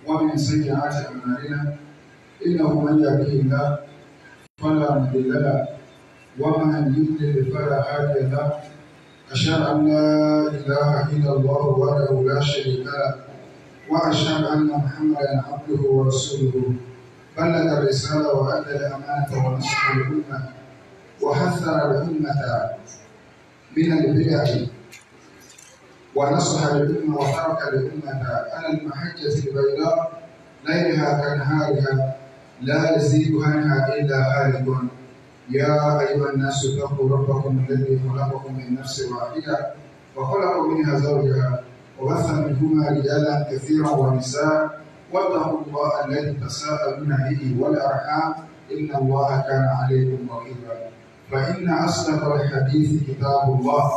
ومن سيئات أعمالنا إنه من يهده الله فلا مضل له ومن يضلل فلا هادي له أشهد أن لا إله إلا الله وحده لا شريك له وأشهد أن محمدا عبده ورسوله بلغ الرسالة وأدى الأمانة ونصح الأمة وحذر الأمة من البدع ونصح الأمة وترك الأمة على المحجة البيضاء ليلها كنهارها لا يزيد عنها إلا هالك يا أيها الناس اتقوا ربكم الذي خلقكم من نفس واحدة وخلق منها زوجها وبث منهما رجالا كثيرا ونساء واتقوا الله الذي تساءلون به والأرحام إن الله كان عليكم رقيبا فإن أصدق الحديث كتاب الله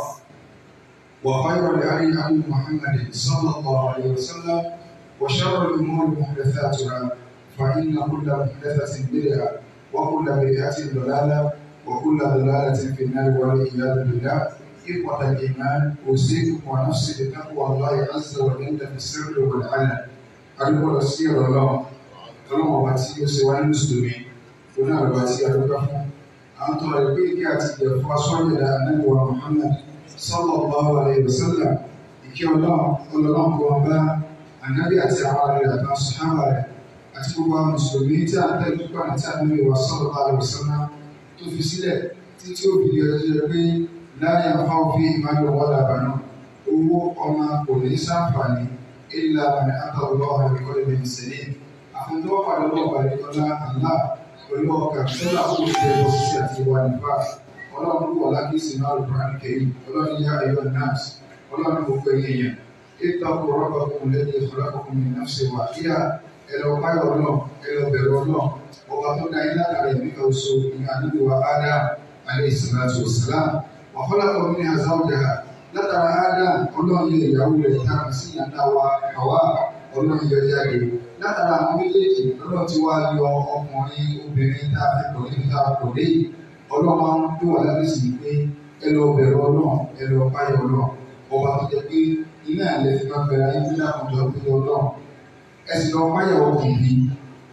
وخير الهدي هدي محمد صلى الله عليه وسلم وشر الأمور محدثاتها فإن كل محدثة بدعة وكل بدعة ضلالة وكل ضلالة في النار والعياذ بالله إخوة الإيمان أوصيكم ونفسي بتقوى الله عز وجل في السر والعلن أدعو رسول الله ọlọ́run ọba tí ó ṣe wá ní mùsùlùmí oní àrùbá tí a dúpẹ́ fún à ń tọrọ ìpín ìkí àti ìjẹ̀fọ́ aṣọ́jẹ̀dá anábìwá Muhammad sallallahu alaihi wasallam ìkí ọlọ́run ọlọ́run kó wọn bá ànábì àti àwọn ará rẹ̀ àtàwọn sàhábà rẹ̀ àti gbogbo àwọn mùsùlùmí tí a tẹ̀lé nípa àti ànábì wa sallallahu alaihi wasallam tó fi sílẹ̀ títí ó fi ọjọ́ pé láyé àfáwọn fi ìmáyọ̀ wọ́n làbànú owó ọmọ kò ní sáǹfààní ìlà àmì àtàwọn ọ̀hún ẹ̀kọ́ ìbẹ̀rẹ̀ ìṣẹ̀lẹ̀ àfihàn pàdé ọlọ́ọ̀bà ìkọlá àlá pẹ̀lú ọkà tó láwọn òṣèré lọ sí àti ìwà nípa ọlọ́run wà lákìsì náà lè bá kẹ́yìn ọlọ́run yá ayọ̀ nurse ọlọ́run kò pẹ́ yẹn ìtàkùn rọ́bà kún lẹ́yìn ìfọlákùn mi náà ṣe wà kíá ẹlọ báyọ̀ náà ẹlọ bẹ̀rẹ̀ náà ọba tó dá ilé àkàrà ìbí kan so ní àdúgbò wa ádá alẹ́ ìsìnláṣọ ìsìlám wàhálàkọ̀ mi ní àzáwọ̀dà látara ádá ọlọ́run yẹ ìyàwó rẹ̀ tá a sì yàtá wa àwa ọlọ́run yọ jáde látara àwọn méjèèjì lọ́dọ̀ tí wàá yọ ọkùnrin obìnrin tá a fi pọ̀ nínú tá a pọ̀ dé ọlọ́run máa ń tó wà lábẹ́ sí pé ẹ lọ bẹ̀rẹ̀ ọlọ́run ẹ lọ báyọ̀ ọlọ́run ọba tó jẹ pé iná ẹ̀lẹ́ fi máa bẹ̀rẹ̀ ayé nígbà kan jọ pé ọlọ́run ẹ sì lọ báyọ̀ ọkùnrin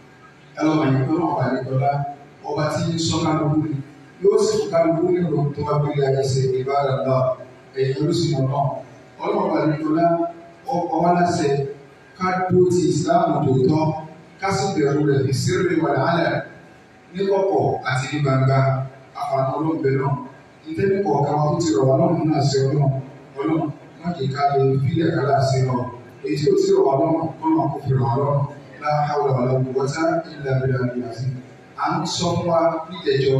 ẹ lọ mọ̀ nípa ọlọ́run àlẹ́ dọ́lá ọba tí ń sọ kálukú ni yóò sì fún kálukú nínú tó wá gbélé ayé ṣe ìbára lọ ẹ̀yìn olùsìn ọlọ́run ọlọ́run àlẹ́ dọ́lá ọwọ́ láṣẹ ká dúró ti ìsìláàmù tòótọ́ ká sì bẹ̀rù rẹ̀ fi sírì wà lálẹ́ ní kọ̀kọ̀ àti ní gbangba àfààní olóńgbẹ náà ìtẹ́ni kọ̀ọ̀kan wa tó ti rọ̀ wá lọ́rùn náà sí ọlọ́run ọlọ́run má kì í ká lè fílẹ̀ kálá sí lọ èyí tí ó ti rọ̀ wá lọ́rùn kọ́nà kò fi rọ̀ wá lọ́rùn láhàwọ̀ wà lọ́wọ́ wọ́tá ìlà ìlà ìlà sí. à ń sọ fún wa níjẹjọ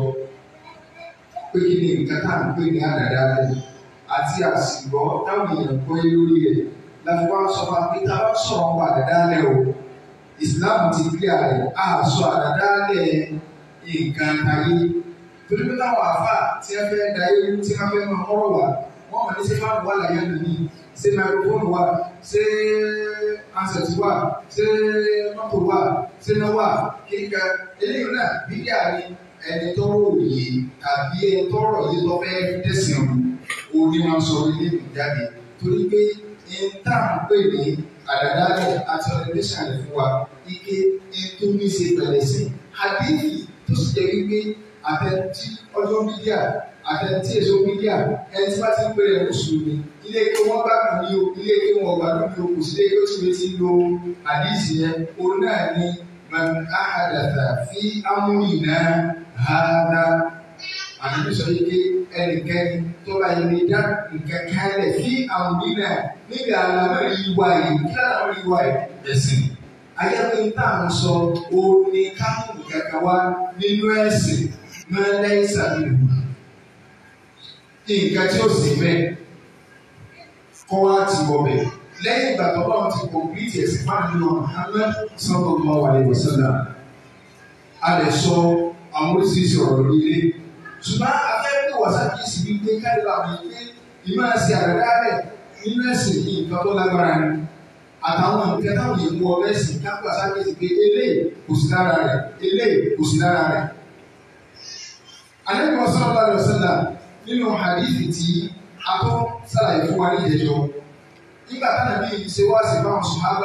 pé kí ni nǹkan tá à ń pè ní àdàdà rẹ̀ àti àsìgbọ́ táwọn èèyàn gbọ́ lórí rẹ̀ láti wá sọ fún akéta wá sọ̀rọ̀ wà àdàdálẹ̀ o Islam ti gbé àrẹ a sọ àdàdálẹ̀ nǹkan ayé torí pé táwọn àfà tí a fẹ́ da yé tí a fẹ́ máa mọ́rọ̀ wá wọ́n mọ̀ ní ṣé fáwọn wà láyé lónìí ṣé microphone wà ṣé ansẹ̀tì wà ṣé mọ́tò wà ṣé náà wà kíkà eléyìí náà bídíà ni ẹni tọrọ òye tàbí ẹni tọrọ yìí tó fẹ́ tẹ̀sán o ní wọn sọ ilé ìjáde torí pé ìta ń pè ní àdàdàlẹ̀ àti ọ̀rẹ́dẹ́sàn rẹ̀ fún wa ike ètò ní ṣe pẹ̀lẹ́ sí àdéhì tó sì jẹ́ wípé àtẹ̀tí ọjọ́ mídíà àtẹ̀tí èso mídíà ẹni tí wọ́n ti ń pè rẹ̀ mùsùlùmí ilé ike wọn gbàgbọ́ ní o ilé ike wọn gbàgbọ́ ní o kò sí ilé ike tí wọ́n ti lo àdéhì yẹn òun náà ni man ahadatha fi amúyìnà hàdá àdúgbò sọ yìí pé ẹnikẹ́ni tó bá yẹ ní dá nǹkan kálẹ̀ sí àwọn nínà níbi àlámọ̀rí ìwà yìí kí àlámọ̀rí ìwà yìí ẹ̀sìn. Ayẹ́pẹ́ ń tà ń sọ òun ni káwọn kankan wá nínú ẹ̀sìn máa lẹ́yìn sàbílù. Nǹkan tí ó sì bẹ́ẹ̀ kọ́ wá ti wọ̀ bẹ̀. Lẹ́yìn ìgbà tó náà ti kọ̀m̀pìtì ẹ̀sìn máa ń lọ Muhammad sallallahu alaihi wasallam. A lè sọ àwọn oríṣiríṣi ọ̀rọ̀ lórí ilé ṣùgbọ́n afẹ́fẹ́ wàsáàkì sì bí pé káyọ̀ àwọn ìpè ìmọ̀ àti àrẹ̀dálẹ̀ nínú ẹ̀sìn yìí nǹkan tó lágbára ni àtàwọn nǹkan táwọn èèmù ọ̀rẹ́ ẹ̀sìn kápẹ́ wàsáàkì sì pé eléyìí kò sí lára rẹ̀ eléyìí kò sí lára rẹ̀. Àlejò sallallahu alaihi wasallam nínú hadithi tí a tó sàlàyé fún wa ní ìjẹjọ nígbà táwọn ẹbí yìí ṣe wá sí fáwọn sùhábà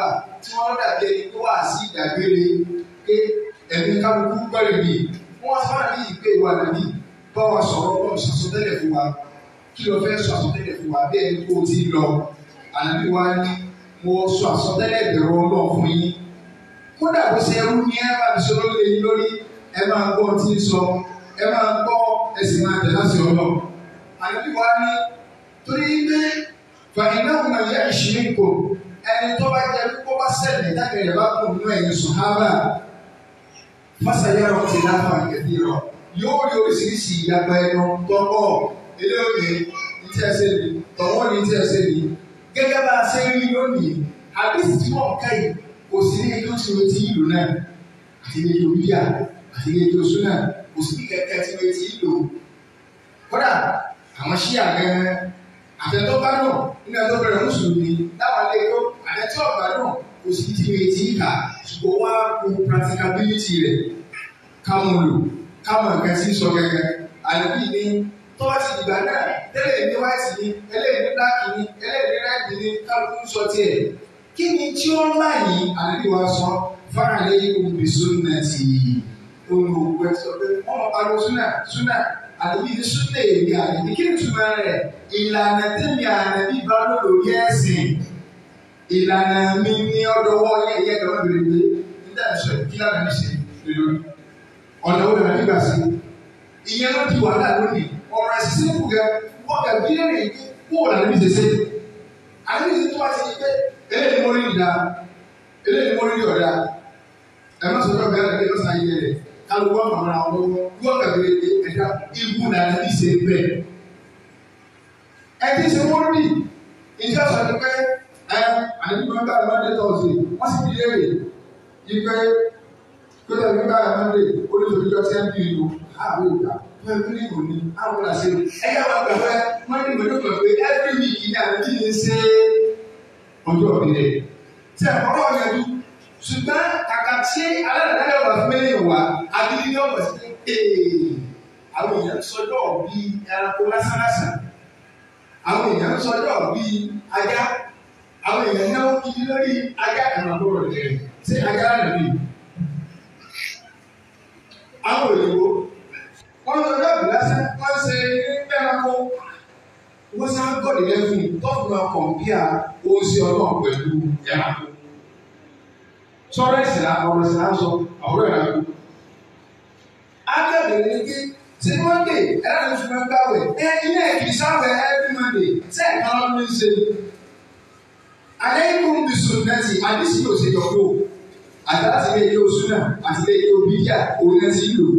tí wọ́n lọ́dà bí ẹni tó wà sí ìdàgbére pé ẹ̀mí kálukú gbẹ́rẹ̀ bíi wọ́n sọ fún àbí ìpè wà nàbí bá wa sọ̀rọ̀ bọ́ọ̀ sàsọtẹ́lẹ̀ fún wa kí ló fẹ́ sọ àsọtẹ́lẹ̀ fún wa bí ẹni tó ti lọ ànábì wa ní mo sọ àsọtẹ́lẹ̀ bẹ̀rù ọlọ́ọ̀ fún yín kódà bó ṣe ẹrú ní ẹ bá mi sọ lórí ẹyin lórí ẹ máa gbọ́ tí ń sọ ẹ máa gbọ́ ẹ sì máa tẹ̀lé àṣẹ ọlọ́ ànábì wa ní torí pé fàyínà ọmọ yẹ ìṣirí kò ẹni tó bá jẹ kó bá ṣẹlẹ̀ jáde rẹ̀ bá kún nínú ẹ̀yìn sùhábà fásayárọ̀ ti láfa kẹfì rọ̀ yóò rí oríṣiríṣi ìyàgbá ẹnu tọ́pọ̀ eléyòye ní tí ẹ ṣe ní tọ̀wọ́ ní tí ẹ ṣe ní gẹ́gẹ́ bá a ṣe ń rí lónìí àdéhùn tí wọ́n ká yìí kò sí ní ẹjọ́ tí wọ́n ti ìlú náà àti ní ẹjọ́ bíyà àti ní ẹjọ́ súnà kò sí ní kẹ̀kẹ́ tí wọ́n ti ìlú. kódà àwọn ṣí àgẹ́ àtẹ̀tọ́ bá náà nínú ẹjọ́ bẹ̀rẹ̀ mùsùlùmí láwọn ilé ẹjọ́ àtẹ̀tọ́ ọ̀gbà náà kò sí ní tí wọ́n ti ìkà ṣùgbọ́n wá kó practicability rẹ̀ káwọn lò káwọn nǹkan tí ń sọ gẹ́gẹ́ àlùbí ni tọ́wọ́ ti dìgbà náà tẹ́lẹ̀ ní white ni ẹlẹ́yìn ní black ni ẹlẹ́yìn ní red ni kálukú ń sọ tiẹ̀ kí ni tí ó ń láyé àlùbí wa sọ fáàlẹ́ òbí súnà tì í olùwẹ̀ sọ pé wọ́n mọ̀ pariwo súnà súnà àlùbí ní súnà èmi àlùbí kí ni túmọ̀ rẹ̀ ìlànà tẹ̀mí àlùbí bá lòlò yẹ ẹ̀sìn ìlànà mi ní ọdọwọ́ yẹ ẹ̀yẹ kan bèrè pé nígbà tí sọ kí lánàá ní ṣe lórí ọ̀nà wo lọ́nà nígbà sí ìyẹn ló di wàhálà lónìí ọ̀rọ̀ ẹ̀sìn sí kù gẹ wọ́n gẹ bí ẹ̀rẹ̀ yìí kó wọ́n lànà bí ṣẹṣẹ àbí ṣe tó wá sí pé eléyìí mo rí ìdá eléyìí mo rí ní ọ̀dà ẹ̀ má sọ̀rọ̀ bẹ́ẹ̀ rẹ̀ lọ́sàn án yẹ rẹ̀ kálukú wọn fàmọ́ra wọn lọ́wọ́ wọ́n gẹ bí ẹ̀dá ibú lànà bí ṣe bẹ́ẹ̀ ẹ ti ṣe wọ́n rí ìjọ sọ pé ẹ àdébí mẹ́ta ẹ̀ má dé tọ̀sí wọ́n sì fi léèrè yí pé kódà nígbà àmàlè olùdókòjọ tí a ń bí ìlú àwọn ìgbà wọn bí ní òní àwọn ọ̀la ṣe ẹ̀yà wọn gbà pé wọn ní ìgbà tó pé every week ní àwọn tí ń ṣe ọjọ́ òbí rẹ̀ tí a kọ́kọ́ yẹn dú ṣùgbọ́n kàkà tí aládàáda wà fún mẹ́rin wà abili ní ọ̀pọ̀ sí pé àwọn èèyàn sọjọ́ bí ẹranko lásánlásán àwọn èèyàn sọjọ́ bí ajá àwọn èèyàn náwó kiri lórí ajá ìrànlọ́wọ́ rẹ̀ ṣé ajá rẹ̀ nìyí àwọn òyìnbó wọn lọ lọ́ọ̀bù lásán wọ́n ṣe ẹranko wọ́n sá gọ́ọ̀dì lẹ́fún tọ́pù náà kọ̀m̀pìà oṣù ọlọ́ọ̀ pẹ̀lú ẹranko. sọ́rọ́ ẹ̀sìn ọ̀rọ̀ ẹ̀sìn aṣọ ọ̀rọ̀ ẹranko. akẹ́bẹ̀rẹ̀ ní kí ṣé mọ́ndé ẹ̀rọ ní fún ẹgbẹ́ àwẹ̀ ẹ ilé ẹ̀kìrì sáwẹ̀ ẹ̀rí mọ́ndé ṣé ẹ̀ka lọ́dún ní ṣe. alẹ́ ikú ń bí sùn nẹ́tì àdísì yóò ṣe yọ̀kó àtàtì ilé ilé oṣù náà àti ilé ilé obìyà òun náà ti lò.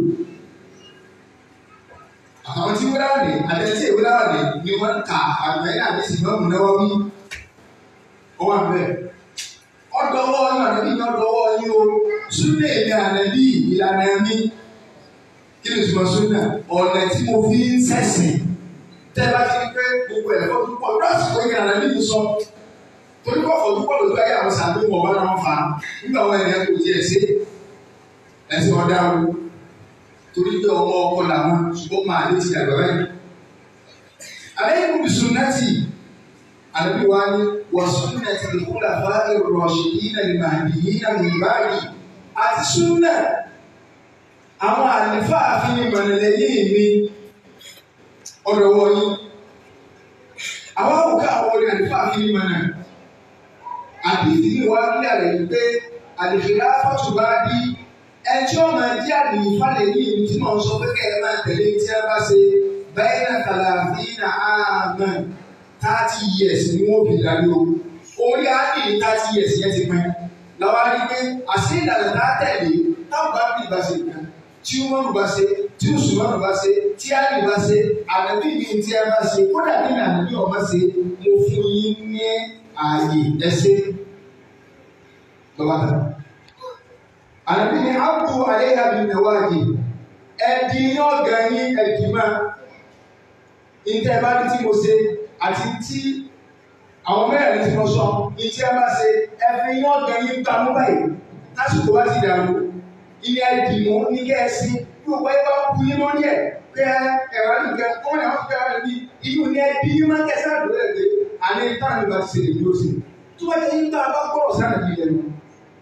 Àwọn tí wọ́n dáwọ̀ ní àtẹ̀tí ìwé dáwọ̀ ní ni wọ́n ka àgbẹ̀ náà ní sì máa mú náwó bí. Ó wà bẹ́ẹ̀. Ọ̀dọ́wọ́ yín ànábì ní ọ̀dọ́wọ́ yín o. Súnlẹ̀ èmi ànábì ìlànà mi. Kí ni ìtumọ̀ súnà? Ọ̀nà tí mo fi ń sẹ̀sìn. Tẹ́ bá ti rí pé gbogbo ẹ̀fọ́ tó pọ̀ lọ́sì tó yẹ ànábì mi sọ. Torí kọ́ ọ̀fọ̀ tó pọ̀ lójú ayé àwọn sàbí wọ̀ bá náà fa. Nígbà wọn ẹ̀yẹ kò tiẹ̀ sí. Ẹ̀sìn ọ̀dà wo torí pé ọmọ ọkọ làwọn ṣùgbọ́n máa lé ti àgbà báyìí. Àlẹ́kùn bí sunnati àlẹ́bí wa ni wọ́n sunnati lè kúlà bá èrò ọ̀ṣẹ̀ yìí náà lè máa bì yìí náà lè báyìí. Àti súnà àwọn àlefa àfihàn ìmọ̀lẹ̀ yìí mi ọ̀dọ̀ wọ̀nyí. Àwọn àwòká àwọn ọ̀rẹ́ àlefa àfihàn ìmọ̀lẹ̀. Àbí ìdílé wa ní àlẹ́ yìí pé àlèfèlà fọ́tùbá bí ẹjọ́ máa jẹ́ àdìyí falẹ̀ yìí tí mo sọ pé kẹ́ ẹ máa tẹ̀lé tí a bá ṣe bẹ́ẹ̀ náà kàlàfí na àmà thirty years ni wọ́n fi darí o orí àdìyí thirty years yẹn ti pẹ́ làwọn á rí i pé àṣẹ ìlànà tá a tẹ̀lé táwọn bá bí ìbá ṣe kan tí wọ́n bá ṣe tí Usman bá ṣe tí Ali bá ṣe ànábì mi tí a bá ṣe kódà bí ànábì ọba ṣe mo fún yín ní ààyè ẹsẹ̀ lọ́wọ́ tán àbí ni àbú àléhà bí nàwáàdì ẹdì yóò gan yín ẹdì máa ìtẹ́ bá ní tí mo ṣe àti tí àwọn mẹ́rin tí mo sọ ìtẹ́ bá ṣe ẹfẹ́ yóò gan yín gbà mú báyìí lásìkò wá ti dàrú ilé ẹdì mú ní kẹ́ẹ̀sì yóò wáyé bá kú yín lórí ẹ̀ pé ẹ̀rọ nìkan kọ́mọ̀ ní àwọn fúnkẹ́ wà níbi inú ní ẹbí yín máa kẹsàn án lórí ẹ̀ pé àlẹ́ táwọn ìgbà ti ṣe lè ní oṣù tó bá yẹ yín tá a bá gbọ́rọ̀ sáà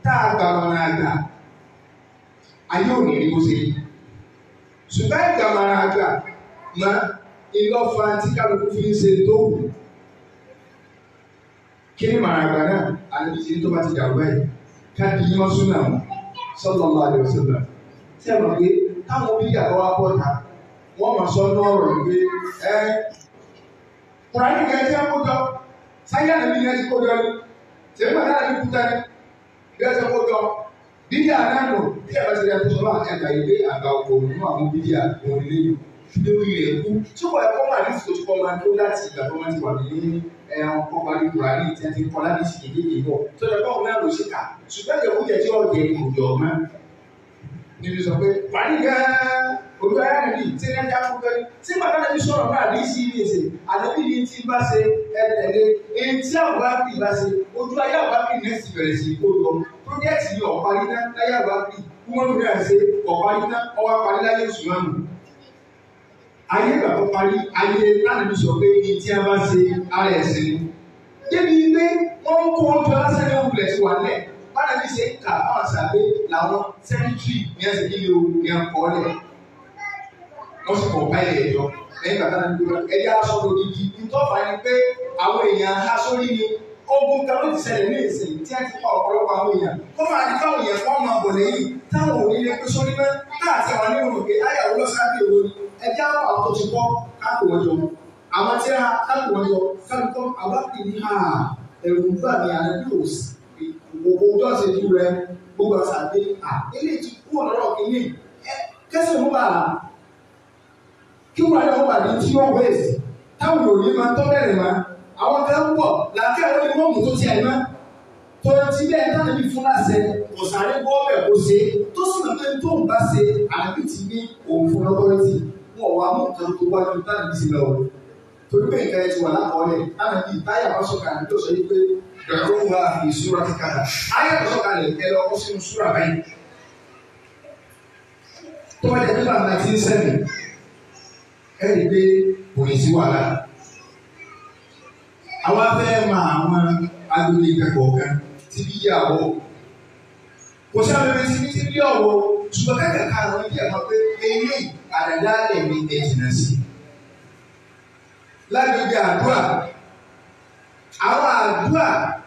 tá a gbà wọn àgbà ayé òní ni mo ṣe yí ṣùgbọ́n ìgbà wọn àgbà mọ ìlọ́fà tí kálukú fi ń ṣe tó wù kí ni màá àgbà náà àti ìṣe tó bá ti dàrú báyìí ká di yín ọsùn náà sallallahu alaihi wasallam tí a mọ̀ pé táwọn bí ìyàwó wa bọ̀ ta wọ́n mọ̀ sọ ní ọ̀rọ̀ yìí pé ẹ kùránì kẹ́ ẹ kó jọ sáyà nàbí yẹn ti kó jọ ni tẹ̀lé màá náà ní kúta ni bí ẹ ti kó jọ bídíà náà nù bí ẹ bá ti rí ẹni tó sọ wá ẹgbà yìí pé àgbà òkò nínú àwọn bídíà òun ní lẹ́yìn lórí rẹ̀ kú tí wọ́n ẹ̀kọ́ máa ní ìfòsí kọ́ máa tó láti ìgbà tó máa ti wà ní ẹran kọ́ máa ní kùránì tí a ti kọ́ láti ṣì kékeré bọ̀ tó lọ báwọn náà ló ṣe kà ṣùgbọ́n ìjọba tí ọ̀jẹ̀ kò jọ mọ́ níbi sọ pé wàá gan-an olùkọ́ ayé àdàbí tí ní ẹja fún bẹ́ẹ̀ tí màdá nàbí sọ̀rọ̀ náà ní sí ilé ṣe àdàbí ní ti bá ṣe ẹtẹ̀lé èyí tí àwọn bá fi bá ṣe ojú ayé àwọn bá fi nẹ́ẹ̀sì bẹ̀rẹ̀ sí kó lọ pírójẹ́tì yìí ọ̀parí náà láyé àwọn bá fi kúmọ́nù náà ṣe ọ̀parí náà ọwọ́ parí láyé ìṣúná-nù. ayé ìgbà tó parí ayé lánàbí sọ pé èyí tí a bá ṣe ara ẹ̀sìn ni. débi pé wọ́n ń kó ọjọ́ lásán ní òwúlẹ̀ tí wà lẹ̀ bára bí ṣe ń kà fáwọn sàbẹ̀ làwọn sẹ́ńtírì ní ẹsẹ̀ kí ni o ní ẹ̀kọ́ lẹ̀ wọ́n sì kọ̀ báyìí ẹ̀yọ́ lẹ́yìn bàtà náà nígbà ẹ̀yà aṣọ lòdì yìí ìtọ́fà ni pé àwọn èèyàn ha sórí ni ogun kan ló ti ṣẹlẹ̀ ní ìsìn tí a ti pa ọ̀pọ̀lọpọ̀ àwọn èèyàn kó máa ní káwọn èèyàn kọ́ máa bọ̀ lẹ́yìn táwọn ò ní lè pé sórí náà káàtì àwọn ní òun òkè ayàwó lọ sábẹ́ òwò ni ẹjẹ́ àwọn àwọn tó ti kọ́ káàkó wọn jọ àwọn tí a káàkó wọn jọ káàkó àwọn kì í ha ẹ̀rù ń gbà ní àná bí òsì gbogbo ọjọ́ ìṣẹ́jú rẹ gbogbo àṣà gbé à ilé ti kú ọ̀dọ́rọ̀ kìíní kẹsàn-án mú bàa kí wọ́n yọ wà ní tí ó wéèsì táwọn òní máa tọ́ bẹ̀rẹ̀ máa àwọn kan ń bọ̀ làákà àwọn ẹni mọ́mù tó ti ẹ̀ máa tó ti bẹ́ẹ̀ táwọn ibi fún láṣẹ ọ̀sàrẹ́ bọ́ ọ̀bẹ̀ kó ṣe tó sì máa pé tó ń bá ṣe àbí ti ní òun fún lọ́kọ́rẹ́tì wọn wà mú nǹkan tó wájú táwọn ibi ti lọ o torí pé nǹkan ẹ ti wà lákọọ́lẹ̀ táwọn ibi táyà bá sọ̀kà ní tó sọ yí pé ìrànlọ́wọ́ wa ìṣúra ti kàdà ayé tó sọ̀kà lè ẹ lọ kó sínú súra báyìí tó wájú ẹ nígbà náà ti ń sẹ́mi ẹ̀rí pé kò ní sí wàhálà. Àwa fẹ́ mọ àwọn agbègbè ìkẹ́kọ̀ọ́ kan tí bí yà wọ̀. Kò sí abẹ́rẹ́ sí ti bí ọ̀wọ́ ṣùgbọ́n kẹ́kẹ́ ká àwọn ibi ẹ̀kọ́ pé eré àdàdà ẹ̀mí ẹ̀jìnà sí. Lágbègbè àdúrà, àwọn àdúrà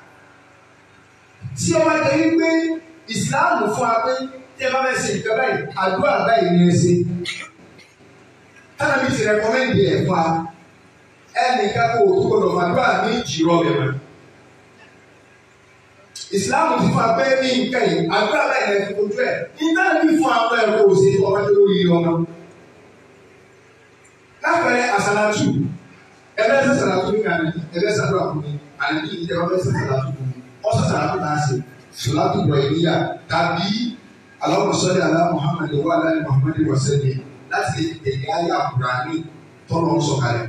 tí ó wá jẹ́ wípé ìsìláàmù fún wa pé tí ẹ bá fẹ́ ṣe ìjọba yìí, àdúrà báyìí ni ẹ ṣe tana mi ti rẹkọmẹ́ndì ẹ̀ fa ẹnìkan kó o tó gbọdọ̀ fàdúrà ní jìrọ̀ rẹ̀ mọ́. ìsìláàmù ti fún abẹ́ ní nǹkan yìí àdúrà báyìí lẹ́nu ojú ẹ̀ nígbà tí fún àwọn ẹ̀kọ́ òsè ọmọ tó lórí ọmọ. lápẹ̀rẹ̀ àsàlátù ẹgbẹ́ sẹ́ sàlátù ní kàní ẹgbẹ́ sàdúrà fún mi àlejò ìjẹ́ ọgbẹ́ sẹ́ sàlátù fún mi ọ̀sẹ̀ sàlátù náà ṣe sàlátù bọ̀ ìníyà tàbí Allahumma salli ala Muhammad wa ala ali Muhammad wa sallim láti lè tẹ̀lé ayé àkùránì tọ́lọ̀ ń sọ̀kalẹ̀.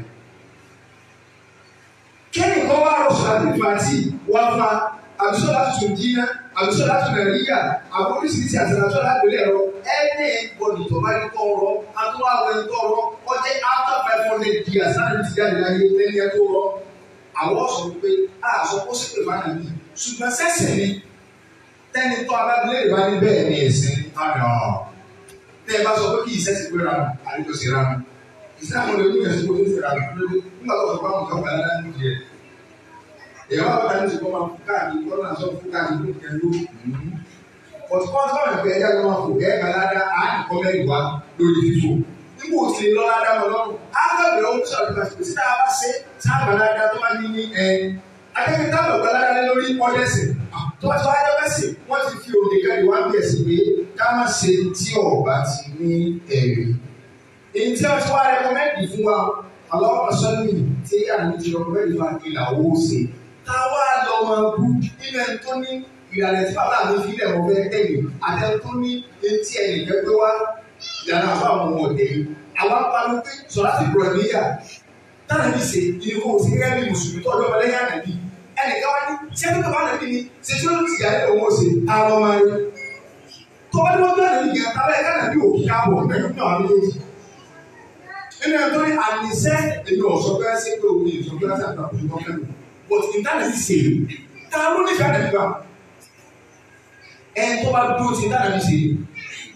Kẹ́ni kan wá rọ̀ sọ̀rọ̀ àti fàtí wá fa àbísọ̀ láti tún jíná àbísọ̀ láti tún ẹ̀ríyà àwọn oríṣiríṣi àtàlàsọ̀ láti lè rọ ẹni bọ̀dì tó bá ní tọ́ rọ àtúwà wẹ̀ ń tọ́ rọ ọjẹ́ after five hundred years láti ti jáde láyé lẹ́ni ẹ̀ tó rọ. Àwọn ọ̀sọ̀ wípé a sọ kó sì pè má nà mí ṣùgbọ́n sẹ́sẹ̀ ni tẹ́ni tó abábílẹ̀ ìbá ní bẹ́ẹ̀ ni ẹ̀sìn àná tẹ ẹ bá sọ pé kí ìṣe ti gbéra nù àlejò sí ra nù ìṣe àwọn olè oníkẹ́ sí gbogbo ìṣe ra nù lórí nígbà tó sọ pé àwọn kan gbàdá ní ìdíyẹ. ìyàwó àwọn kan ti kọ́ máa fún káàdì kọ́ náà sọ fún káàdì ló kẹ́ ló. ọ̀tún kan sọ̀rọ̀ ẹ̀fẹ̀ ẹ̀dá ló máa fò kẹ́ẹ̀kan ládá á ní kọ́mẹ́rì wá lórí fífò. nígbà òsì lọ ládá wọn lọ́rùn á gbàgbé ohun sọ̀rọ̀ ìgbà tó tá a bá ṣe tá a gbàládá tó bá ní ní ẹ akẹ́kẹ́ tá a bá gbàládá lórí ọ̀dẹ́sìn tó bá tó wáyé ọ̀dẹ́sìn wọ́n ti fi òde káàdì wá bí ẹ̀sìn pé ká má ṣe tí ọba ti ní ẹ̀rí. Èyí tí wọ́n ti wá rẹ́kọ́mẹ́ndì fún wa, àlọ́wọ́ sọ́nì tí àmì ti rẹ́kọ́mẹ́ndì fún àkìlà owó ṣe. Táwa lọ máa bú nínú ẹni tó ní ìlànà tí bàbá mi fi ilẹ̀ wọ́n fẹ́ tẹ̀lé àti ẹni tó ní etí ẹnì kẹ́gbẹ́ wá ìlànà àbá àwọn ọmọ ọ̀dẹ́ yìí. Àwọn apanu pé sọ̀rọ̀ àti bùrọ̀ níyà. Táwọn ẹbí ṣe ìdílé kó o sí gẹ́gẹ́ bí mùsùlùmí tó ọjọ́ ọmọlẹ́yìn ànàbí. Ẹnìkan wá ní ṣé kí ló bá nàbí ni ṣe tí ó ti yà ẹ́ òun ó ṣe àwọn ọmọ rẹ̀ tọ́wọ́ ní wọ́n gbé àná nìyẹn abẹ́ ẹ̀ka nàbí òkú káàbọ̀ ẹ̀ka fún àwọn méjèèjì. nínú ẹ̀tọ́ ní àníṣẹ́ èmi ọ̀sọ́ bẹ́ẹ̀ ṣe pé òun ìṣọ́ bẹ́ẹ̀ ṣe àgbàkùn tó kẹ́nu but ìtàn ti ṣe ta ló ní ká nàbí bá. ẹni tó bá dúró ti dára mi sí i.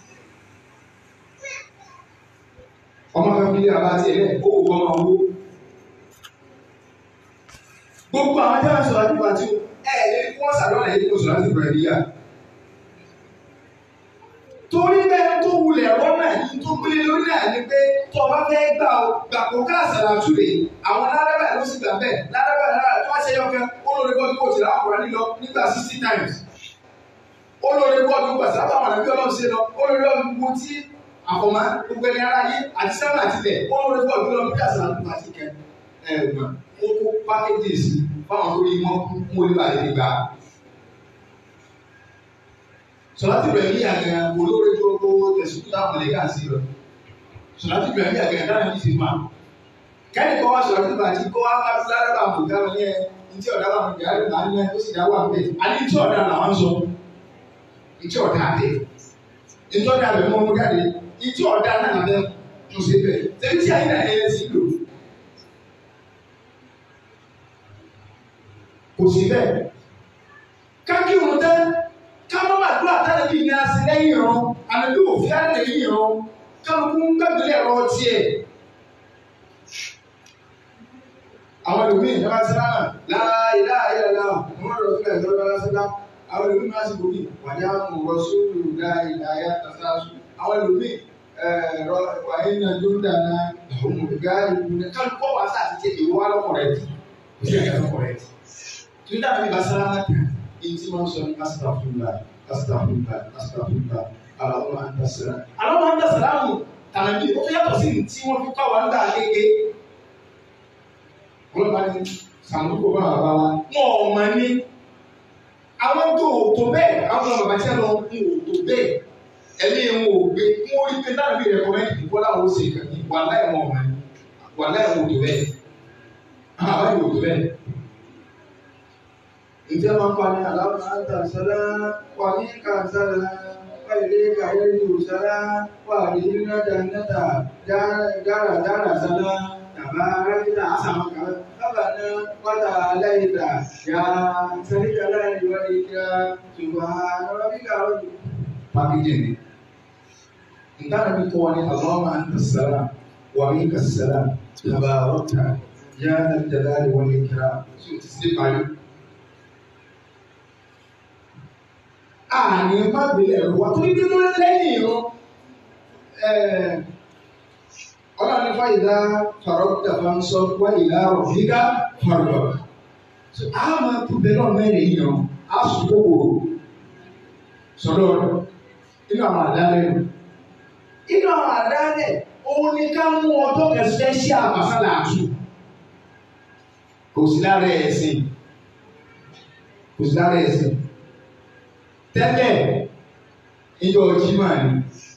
ọmọ kan fi àbá tiẹ̀ lẹ̀ ó kò gbọ́n máa wó. gbogbo àwọn tí wọ́n sọ̀rọ̀ nípa tí ẹ ẹ lè kó ọ̀sán lọ́nà yìí kó sọ̀rọ̀ láti bẹ̀rẹ̀ níyà. torí bẹ́ẹ̀ tó wulẹ̀ ẹ̀rọ náà yìí tó gbélé lórí náà ni pé tó o bá fẹ́ gbà ó gbà kó ká àṣàlàtú rè àwọn lárẹ́bà ló sì gbà bẹ́ẹ̀ lárẹ́bà lárẹ́bà tó wá ṣe yọkẹ́ ó lórí bọ́ọ̀lù kó tìlá ọkùnrin nílọ nígbà sixty times ó lórí bọ́ọ̀lù gbà sábà wọn àbí ọlọ́run ṣe lọ ó lórí ọdún tí àfọmọ́ gbogbo ẹni ara yé àti sábà àtìlẹ̀ ó lórí bọ́ọ̀lù lọ bí àṣàlàtú àti kẹ ẹ gbà ó kó pákéjì sí fáwọn tó rí wọn mú olè bàlẹ́ nígbà sọláàtì bẹ̀rẹ̀ ní àgbẹ̀ olóore tó kó tẹ̀sùn táwọn lè kà sí lọ sọláàtì bẹ̀rẹ̀ ní àgbẹ̀ dáná ní ti máa kẹ́ni kọ́ wá sọ̀rọ̀ nípa tí kó wá bá fi lára bá mú káwọn ní ẹ ntí ọ̀dà wà mú yàrá ìgbà ní ẹ tó sì dá wà mú ẹ àní ntí ọ̀dà làwọn sọ ntí ọ̀dà àbẹ ntí ọ̀dà àbẹ mọ́ mú jáde ntí ọ̀dà náà nàbẹ tó ṣe bẹ̀ tẹ̀lé tí àyìn náà ẹ̀ sí lò kò sí bẹ́ẹ̀ kákí òun tẹ́ káwọn máa dúró àtàlẹ́ bíi ní asẹ́ lẹ́yìn ìran àmì òfin àlẹ́ lẹ́yìn ìran kálukú ń gbàgbélé ẹ̀rọ tiẹ̀. àwọn ẹlòmíì ní wọ́n sẹ́lá náà láàyè láàyè lọ́la wọ́n rọ̀ sílẹ̀ lọ́wọ́ lọ́sẹ̀dá àwọn ẹlòmíì máa sì gbòmí wàdí àwọn ọ̀rọ̀ sóòlù láàyè láàyè àtàṣáṣù àwọn ẹlòmíì ẹ̀rọ wàyí náà tó ń dáná ọmọ gáàrí kálukú wà sáà ti tẹ̀ ìwọ́ alọ́kọ̀rẹ́tì kò sí ẹ̀ka lọ́kọ̀rẹ́tì. tó ń dàbí basara náà kàn inti ma sọ ní asitafula asitafula asitafula alamu antasira alamu antasira mu tànà bí o yàtọ̀ sí tí wọ́n fi kọ́ àwọn dà kéke wọ́n bá ní sàmúlò bá wà bá wa wọ́n ò mọ̀ ní àwọn tó o tó bẹ́ẹ̀ àwọn bàbá tí a lọ ń o tó bẹ́ẹ̀ ẹ̀mí ń o gbé ń o rí pé náà bí rẹ̀kọ́mẹ́ntì kó láwọn ó ṣe kàní wà láì wọ́n mọ̀ ní wà láì wọ́n tó bẹ́ẹ̀ àbáyé o tó bẹ́ẹ̀ ǹjẹ́ máa ń pa ní àlámà àǹtà sọ́lá wà ní kàǹsálà wà ilé kàyé ní òṣàlá wà ní nádà nádà dára dára sálá tàbá rákítà àsàmàkà bàbá náà wàtà aláìta yà sẹ́ríkà láì wà ní kíá ṣùgbọ́n rọ́bíkà rọ́bì. Pákéjì ni. Nǹkan mi kọ́ ni àlámà àǹtà sọ́lá wà ní kàṣálà tàbá rọ́kà yà nàdàlá wà ní kíá ṣùgbọ́n ti sí parí. àní má gbélé ẹ̀rọ wa torí bí wọ́n lẹ́yìn ìran ọlọ́run ní fàyídá fàrọ́kítà bá ń sọ wá ìlà ọ̀fíkà fàrọ̀ a máa tó bẹ́ẹ̀ náà mẹ́rin yìí a sùn kókòrò sọ́dọ̀ inú àwọn àdálẹ́ nù inú àwọn àdálẹ́ òun ni ká mú ọjọ́ kẹsẹ̀ sí àbàsálà àtù kò sí lára ẹ̀sìn kò sí lára ẹ̀sìn tẹ́lẹ̀ ìjọ jimá ni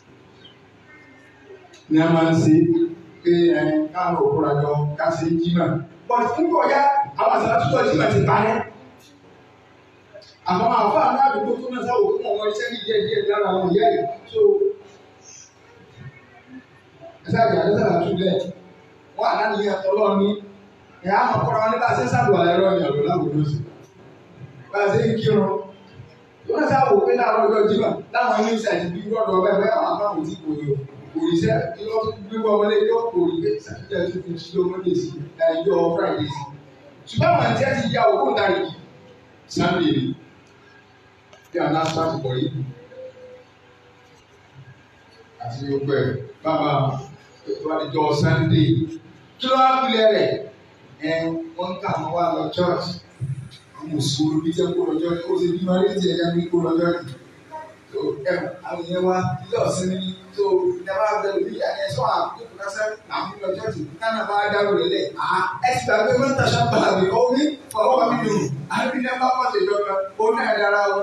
ni a máa ń ṣe pé ẹ káàmù òkúra jọ ká ṣe jimá bọ́t ń bọ̀ ya àwọn àṣà tó jimá ti parẹ́ àmọ́ àwọn àwọn àdúgbò tó náà sáwọ́ fún ọmọ iṣẹ́ ní díẹ̀ díẹ̀ lára àwọn ìyá yìí so ẹsẹ̀ àjẹ́ àdéhùn àtúndẹ̀ wọ́n àná nìyẹn tọ́lọ́ ní ẹ̀ á mọ̀ kọ́ra wọn ní bá a ṣe ń sábà ẹ̀rọ ní àlọ́ láwùjọ sí bá a ṣe ń kírun wọ́n sá wò pé láàárọ̀ ọjọ́ jimá láwọn ilé iṣẹ́ àti bíi rọ́ọ̀dọ̀ ọbẹ̀ bẹ́ẹ̀ àwọn àbáwò tí kò yọ òrìṣẹ́ yọ gbígbọ́ ọmọdé yọ kò rí pé sàtúnjẹ́ tó fi ṣí ọmọdé sí ẹjọ́ friday sí. ṣùgbọ́n àwọn àti ẹ̀sìn ìyá òkú ń darí sunday ni bí àwọn náà sáà ti pọ̀ yìí. àti gbogbo ẹ̀ bàbá ètò àdìjọ sunday kí ló wá pilẹ̀ rẹ̀ ẹ̀ wọ́n ń kà wọ́n wá lọ church mùsùlùmí bí jẹ́ kó lọ́jọ́ ó ti bí máa rí ti ẹ̀yà mi kó lọ́jọ́ yìí. tó ẹ̀ àwọn yẹn wá ilé ọ̀sìn ni tó ìjọba abẹ́rẹ́ bí ẹni sọ àkókò kásẹ̀ àwọn lọ́jọ́ yìí kánà bá dárò lélẹ̀ à ẹ ti gbàgbé mẹ́ta sábà mi ó ní fọwọ́ mi dùn àbí ní ẹgbẹ́ pọ̀ ṣèjọba ó náà dára o.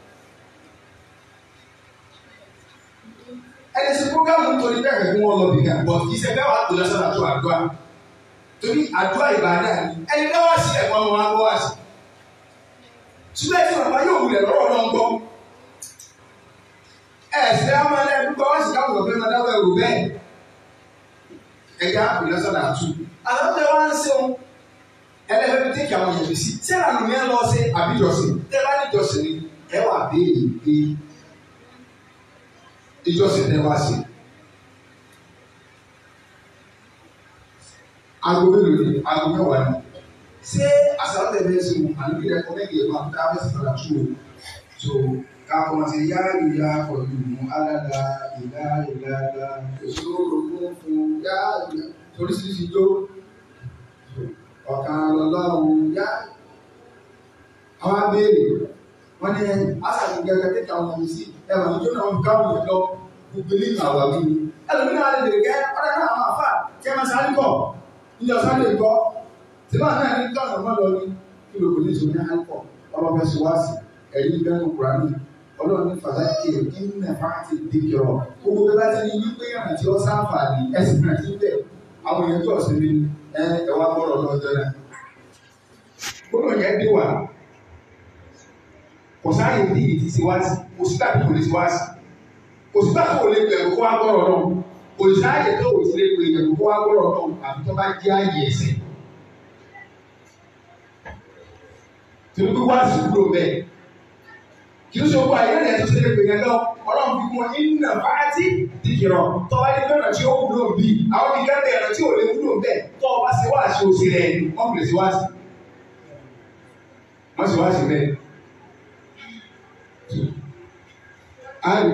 ẹni sí programu nítorí bẹ́ẹ̀ fún wọn lọ bìkan bọ̀ kì í ṣe bẹ́ẹ̀ wà tó lọ́sọ̀rọ̀ àti àdúrà torí àdúrà ìbàdà ni ẹni bẹ́ẹ̀ wá sí ẹ̀kọ́ ọmọ wa gbọ́ wá sí ṣùgbọ́n ẹ̀sìn bàbá yóò wulẹ̀ lọ́rọ̀ náà ń gbọ́. ẹ̀sìn àwọn ẹlẹ́ dúpọ̀ wọ́n sì káwọn ọ̀fẹ́ máa dáwọ́ ẹ̀rù bẹ́ẹ̀. ẹ̀ka ìlọsọ̀dà tù. àwọn ọ̀fẹ́ wa ń sẹ́wọ̀n ẹlẹ́fẹ́ bí tẹ́kì àwọn yẹn sí. tí àwọn ènìyàn lọ sí àbíjọsìn tẹ́ bá ní ìjọsìn ni ẹ wà béèrè pé ìjọsìn tẹ wá sí. aago mélòó ni aago mẹ́wàá ni ṣé àṣàlẹ̀ bẹ́ẹ̀ sí mu àlùbí rẹ̀ kọ́mẹ́gì ẹ̀ máa ń dábẹ́ sí padà tó o so kakọ̀ ṣe yá ìyá pẹ̀lú mu aládà ìlà ìlà ìlà ìṣòro fún fún yá ìyá oríṣiríṣi tó ọ̀kan lọ́lọ́run yá àwọn abéèrè wọ́n ní asàlù gẹ́gẹ́ tí káwọn ọmọ sí ẹ̀wọ̀n ní tó náà ń káwọn yẹn lọ gbogbo ilé ìgbà wà wí. ẹlòmíràn alẹ́ lè gẹ́ ọ̀rẹ́ náà àwọn àfà tí ẹ máa sáré kọ̀ níjọ sáré kọ́ tìbá náà ní tọ́nà mọ́ lọ ní kí ló kò ní sọ ní àìkọ̀ ọlọ́fẹ́ sọ wá sí ẹ̀yìn bẹ́ẹ̀ kúránì ọlọ́run ní fàdákì ìnà fáàtì dìkìrọ̀ gbogbo bí bá ti ní wípé yàrá tí ó sáǹfààní ẹ̀sìn náà ti bẹ̀ àwọn èèyàn tó ọ̀sìn mi ẹ ẹ̀wà bọ̀rọ̀ lọ́jọ́ náà. gbọ́dọ̀ yẹn dé wà kò sáàyè bí ìdí sí wá sí kò sí tàbí kò lè sí wá sí kò sí tàbí kò lè bẹ̀rù kó wá gbọ́rọ̀ náà kò sí sáàyè tó kò sí lè bẹ̀rù kó wá gbọ́rọ̀ náà àbí tó bá jẹ́ àyè ẹ̀sìn. torí pé wá sí kúrò bẹ́ẹ̀ kì í ṣe owó ayé rẹ̀ tó ṣe lè gbèyàn lọ ọlọ́run fi kún iná fàátì dìkìrọ̀ tọ́wá ní bẹ́ẹ̀ tí ó wúlò bí àwọn nìkan bẹ̀rẹ̀ tí ò lè wúlò bẹ́ẹ̀ tọ́ ọ bá ṣe wá ṣe òsì rẹ̀ wọ́n kò lè ṣe wá sí wọ́n ṣe wá sí bẹ́ẹ̀. a lè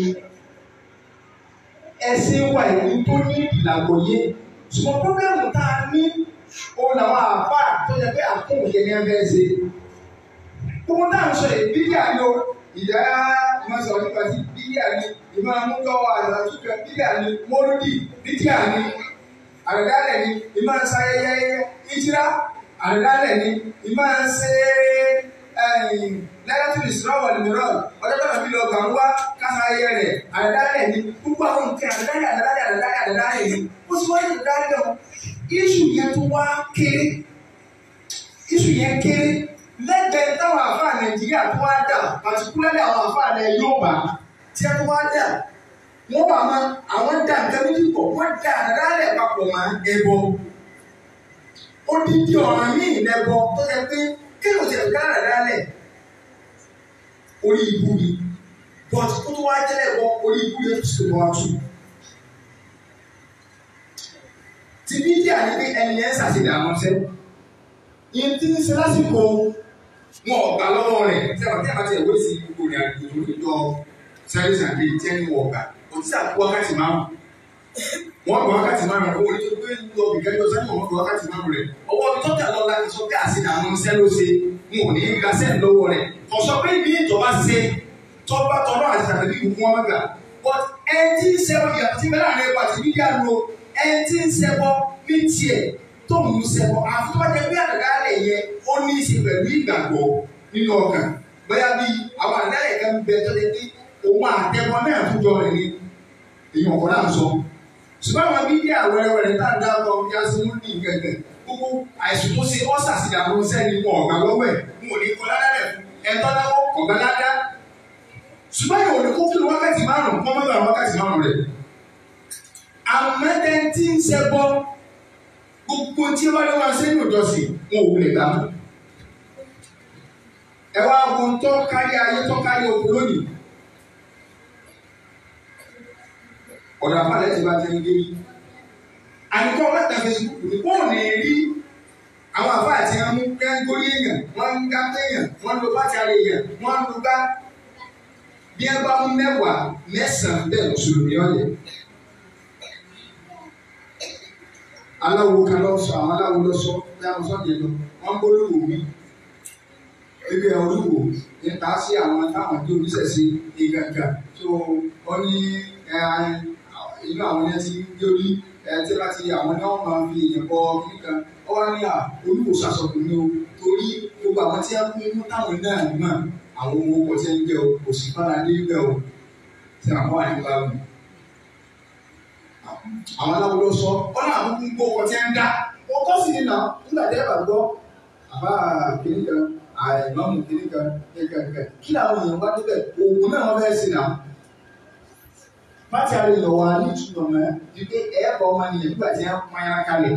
ẹsìn wa ìlú tó ní ìlàgbọ̀yé ṣùgbọ́n pọ́blẹ́mù tá a ní òun làwọn àfáà tó yẹ pé àkóhùn yẹn ní ẹgbẹ́ ṣe gbogbo náà ń sọ yìí bíbíà ni o ìdá ìmọ̀ sọ̀rọ̀ nípa ti bíbíà ni ìmọ̀ amúgbọ́wọ́ àlàtúkọ̀ bíbíà ni mọ́lúdì bíbíà ni àrẹ̀dálẹ̀ ni ìmọ̀ sayẹyẹ ìjírá àrẹ̀dálẹ̀ ni ìmọ̀ ṣe lẹ́yìn ìṣúná mìíràn ọjọ́ tó nàbí lọ gbàgbọ́ wá kása ayẹ rẹ̀ àrẹ̀dálẹ̀ ni gbogbo àwọn nǹkan àrẹ̀dálẹ̀ àrẹ̀dálẹ̀ àrẹ̀dálẹ̀ àrẹ̀dálẹ̀ ni ó sì wáyé àrẹ̀dálẹ̀ o iṣu yẹn tó wá kéré iṣu yẹn kéré lẹ́gbẹ̀ẹ́ táwọn àfáà nàìjíríà tó wá dà pàtíkúlẹ́lẹ̀ àwọn àfáà nàìjíríà yóò bá tí a tó wá dà wọ́n bá ma àwọn dà nǹkan méjì pọ̀ wọ́n dà àdádálẹ̀ papọ̀ mọ́ ẹbọ odidi ọ̀ràn míì lẹ́bọ tó yẹ pé kéèyàn ti ẹ̀ka àdádálẹ̀ orí ibu ni but kó tó wá jẹ́lẹ̀ bọ orí ibu yẹn tó sì wọ́n tù. ti bí díà ní pé ẹni yẹn ṣàṣìdàmọ́ sẹ́wọ̀n yìí tí ń ṣe lásìkò wọn ọ̀gbà lọ́wọ́ rẹ̀ tí a bá tí a bá ti ẹ̀wọ́ sí gbogbo rẹ̀ àdúgbò tó jọ sáré sàdé tí ẹni wọ̀ ọ̀gbà kò tí a kú wákàtí márùn wọn gbọ́ wákàtí márùn owó ní tó gbé lọ ìgbẹ́jọ sáré wọn gbọ́ wákàtí márùn rẹ̀ ọwọ́ tọ́jà lọ láti sọ pé àṣìdá àwọn iṣẹ́ ló ṣe wọn ò ní í gbàṣẹ́ lọ́wọ́ rẹ̀ ọ̀sọ́ pé bí ìjọba ṣe tọ́ba tọ́lọ́ àti àtàlẹ́ ìlú wọn gbà but ẹni tí ń ṣẹbọ ìyàtọ̀ tí bẹ́ẹ̀ láàrin ẹ̀kọ́ àti mídíà lo ẹni tí ń ṣẹbọ ní tiẹ̀ tó ń ṣẹbọ àfi tó bá jẹ pé àdàdà rẹ̀ yẹ ó ní í ṣe pẹ̀lú ìgbàgbọ́ nínú ọkàn bóyá bí àwọn àdàdà rẹ̀ kan bẹ tó lé pé òun àtẹ̀wọ́ náà tó jọ rẹ̀ ní èèyàn ọ̀kọ́ náà sọ. ṣùgbọ́n àwọn mídíà wẹ́rẹ́wẹ́rẹ́ tá à ń dá ọkọ̀ bí a ṣe ń ní gẹ̀gẹ̀ gbogbo àìsàn tó ṣe ọ́sà sí àwọn sẹ́ni wọn ọ̀gbà lọ́wọ́ ẹ̀ ń wò ní kọ́ ládàá ẹ̀tọ́ náwó ọ̀gbà ládàá. ṣùgbọ́n yóò ní kó kí wákàtí márùn-ún kọ́ mọ́tò àwọn wákàtí márùn-ún rẹ̀. àmọ́tẹ́ntì ń ṣẹbọ gbogbo tí ó bá lọ́wọ́ sẹ́yìn òjọ́sìn wọn ò wulẹ̀ gbà mọ́. ẹ wá wo tó kárí ayé tó kárí oko lónìí. ọ̀dọ̀ àpàlẹ̀ ti bá tẹ́lẹ̀ dé yìí. àyíkọ́ mẹ́ta Facebook ní wọ́n ní rí àwọn àbá àti ẹmu kẹ́ńgórí èèyàn wọ́n ń gá téèyàn wọ́n ń lo bátàrí èèyàn wọ́n ń lo gbá. bí ẹ bá mú mẹ́wàá mẹ́sàn-án bẹ́ẹ̀ mùsùlùmí ọ̀yẹ́. aláwo kan lọ sọ àwọn aláwo lọ sọ bí àwọn sọ́ọ̀dì lọ wọ́n gbólóhùn mi ebi ẹ̀ olúwo nípa sí àwọn táwọn tó oníṣẹ̀ṣe ìgbàgbà tó wọ́n ní inú àwọn yẹn ti gbé orí tí bá ti àwọn náà máa fi èèyàn bọ kíkan ọ wá ní à olúwo sàṣọkùn ní o torí gbogbo àwọn tí a kún mú táwọn náà mọ̀ àwọn ohun ọkọ̀ tí a ń jẹ o kò sì fara ní ibẹ̀ o tí àwọn wà nípa mi àwọn aláwo ló sọ wọn náà kúkú ń gbó ọkọ tí ń dá ọkọ sì ní náà nígbà tí ẹ bá gbọ́ àbá kìnìún kan àìmọ́mù kìnìún kan kẹkẹkẹ kí làwọn èèyàn wá níbẹ̀ oògùn náà wọ́n fẹ́ẹ́ sí náà pátí àlè lọ wà ní ìtumọ̀ mọ́ ju pé ẹ̀ẹ́bọ̀ ọmọ nìyẹn nígbà tí wọ́n pọ́n yára kalẹ̀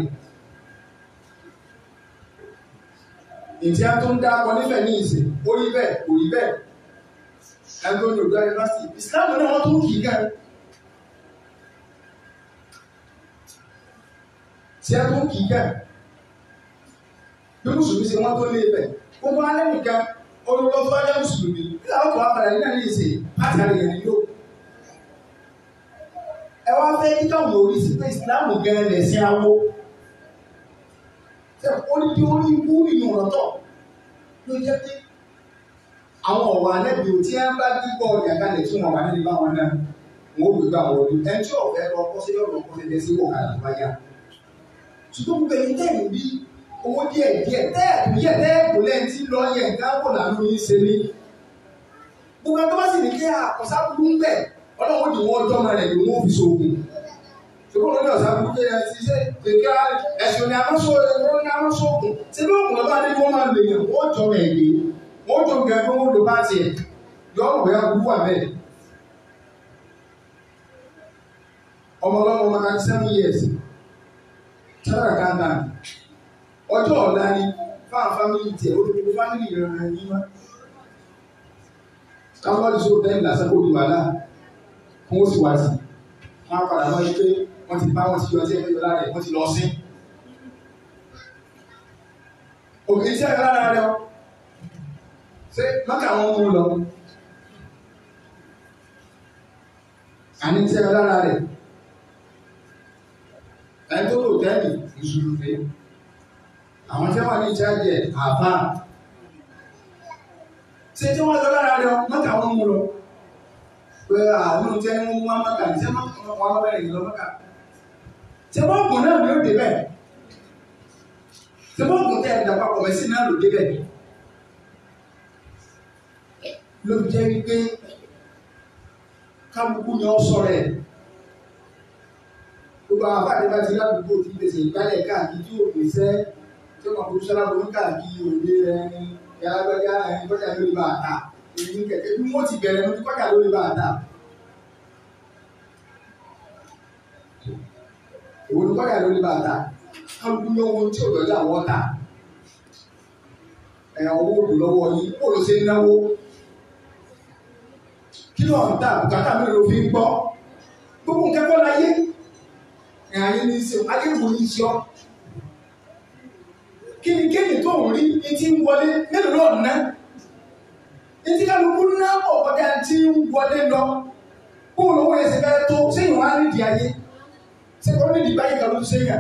ìtí a tó ń dá akọ nífẹ̀ẹ́ ní ìsìn ó rí bẹ́ẹ̀ kò rí bẹ́ẹ̀ ẹgbẹ́ olùdó yunifásitì ìsìlámù náà wọ́n tó kì í gan tí ẹ tó kì í kẹ́ bí mùsùlùmí ṣe wọ́n tó lé bẹ̀ gbogbo alẹ́ nìkan olùkọ́ tó bá jẹ́ mùsùlùmí nígbà tó wà padà nígbà yìí ṣe pàtì àlejò ni yóò. ẹ wá fẹ́ kí káwọn orí sí pé ìsìláàmù gẹ́gẹ́ lẹ̀ sí awo ṣe onídìí orí ikú nínú ọ̀tọ̀ ló jẹ́ pé àwọn ọ̀wọ́ alẹ́ bí o tí ẹ bá gbígbọ́ ọjà kalẹ̀ tí wọn wà nínú báwọn náà wọn ò gbé gbà wọlé ẹni tí ọ̀fẹ́ lọ kọ́ sí ọ̀rọ̀ kọ́ sí ẹsẹ̀ wọ̀ kàlà tó bá yá. ṣùgbọ́n gbogbo ẹni tẹ́ ìlú bí owó díẹ̀ díẹ̀ tẹ́ẹ̀kù yẹ tẹ́ẹ̀kù lẹ́yìn tí lọ yẹ gáwó làánú yín ṣe ní. gbogbo ẹni tó bá sì ní kí àkọsá burú ń bẹ̀ ọlọ́run ni wọ́n jọ́ máa rẹ̀ ni wọ́n fi ṣoògùn. ṣùgbọ́n lórí ọ̀sá burú pé ẹ ti ṣe kékeré ẹ̀sùn ni amásóògùn ṣé bí òkùnrin bá dé kí wọ́n máa lè yàn wọ́n jọ mẹ́ẹ̀ẹ́dẹ́ wọ́n jọ gẹ̀ẹ́gbẹ́ wọ́n lò bá tiẹ̀ yọ ọ̀rọ̀ ya burú wà bẹ́ẹ̀. ọmọ ọlọ́mọ ọmọ ninety seven years sára kàńtà ọjọ́ ọ̀la ni fáwọn fámìlì tiẹ̀ ó dúró fámìlì rẹ̀ rẹ̀ yín wá. káwọn ọdún sọ̀rọ̀ tẹ́lẹ̀ lásán kó di wàhálà kó wọ́n sì wá sí wọn á padà lọ́ọ́ yí pé wọ́n ti bá wọn ti yọ ọtí ẹgbẹ́ yọ lára ẹ̀ wọ́n ti lọ sí. òkè iṣẹ́ ìlà lára rẹ̀ ọ́ ṣé mọ́kà wọn mú lọ àní tí ẹ lára rẹ̀ ẹni tó lò tẹ́lì mùsùlùmí àwọn tí wọ́n ní ìjáde ẹ̀ àbá ṣé tí wọ́n lọ lára rẹ̀ mọ́kà wọn mú lọ pé àwọn tí wọ́n mú wọn mọ́kà ní sẹ́ mọ́kà wọn wọn bẹ̀rẹ̀ ìlọ mọ́kà ṣé wọ́n gùn náà ló dé bẹ́ẹ̀ ṣé wọ́n gùn tẹ́ ẹ̀ dàpapọ̀ mẹ́sìn náà ló dé bẹ́ẹ̀ ló jẹ́ wípé kálukú ni ọ sọ̀rọ̀ ẹ̀ gbogbo àwọn afáàdé bá ti ládùúgbò tí pèsè ìgbálẹ̀ káàkiri tí ò pèsè tí wọn kò sọ́lá wọn káàkiri òde ẹni yàrá ẹni kọjá lórí bá a ta èyí kẹ̀kẹ́ bí wọ́n ti bẹ̀rẹ̀ lórí kọjá lórí bá a ta. èwo ni kọjá lórí bá a ta kálukú ní ohun tí ò lọ́jà wọ́n ta ẹ̀ owó òdò lọ́wọ́ yìí kó ló ṣe ń náwó kí ló ń ta bùkátà mi ló fi ń gbọ́ gbogbo nǹkan kọ́ láyé ẹ̀ ayé ní í ṣe ayé wò ní í ṣe ọ́ kí ni kéèyàn tó ń rí etí ń wọlé mélòó lọ́ọ̀ ná etí kálukú ná pọ̀ kọjá tí ń wọlé lọ kó lówó yẹn ṣe fẹ́ tó sẹ́yìn wá nídìí ayé sẹ́yìn wọ́n nídìí báyìí kan ló ti sẹ́yìn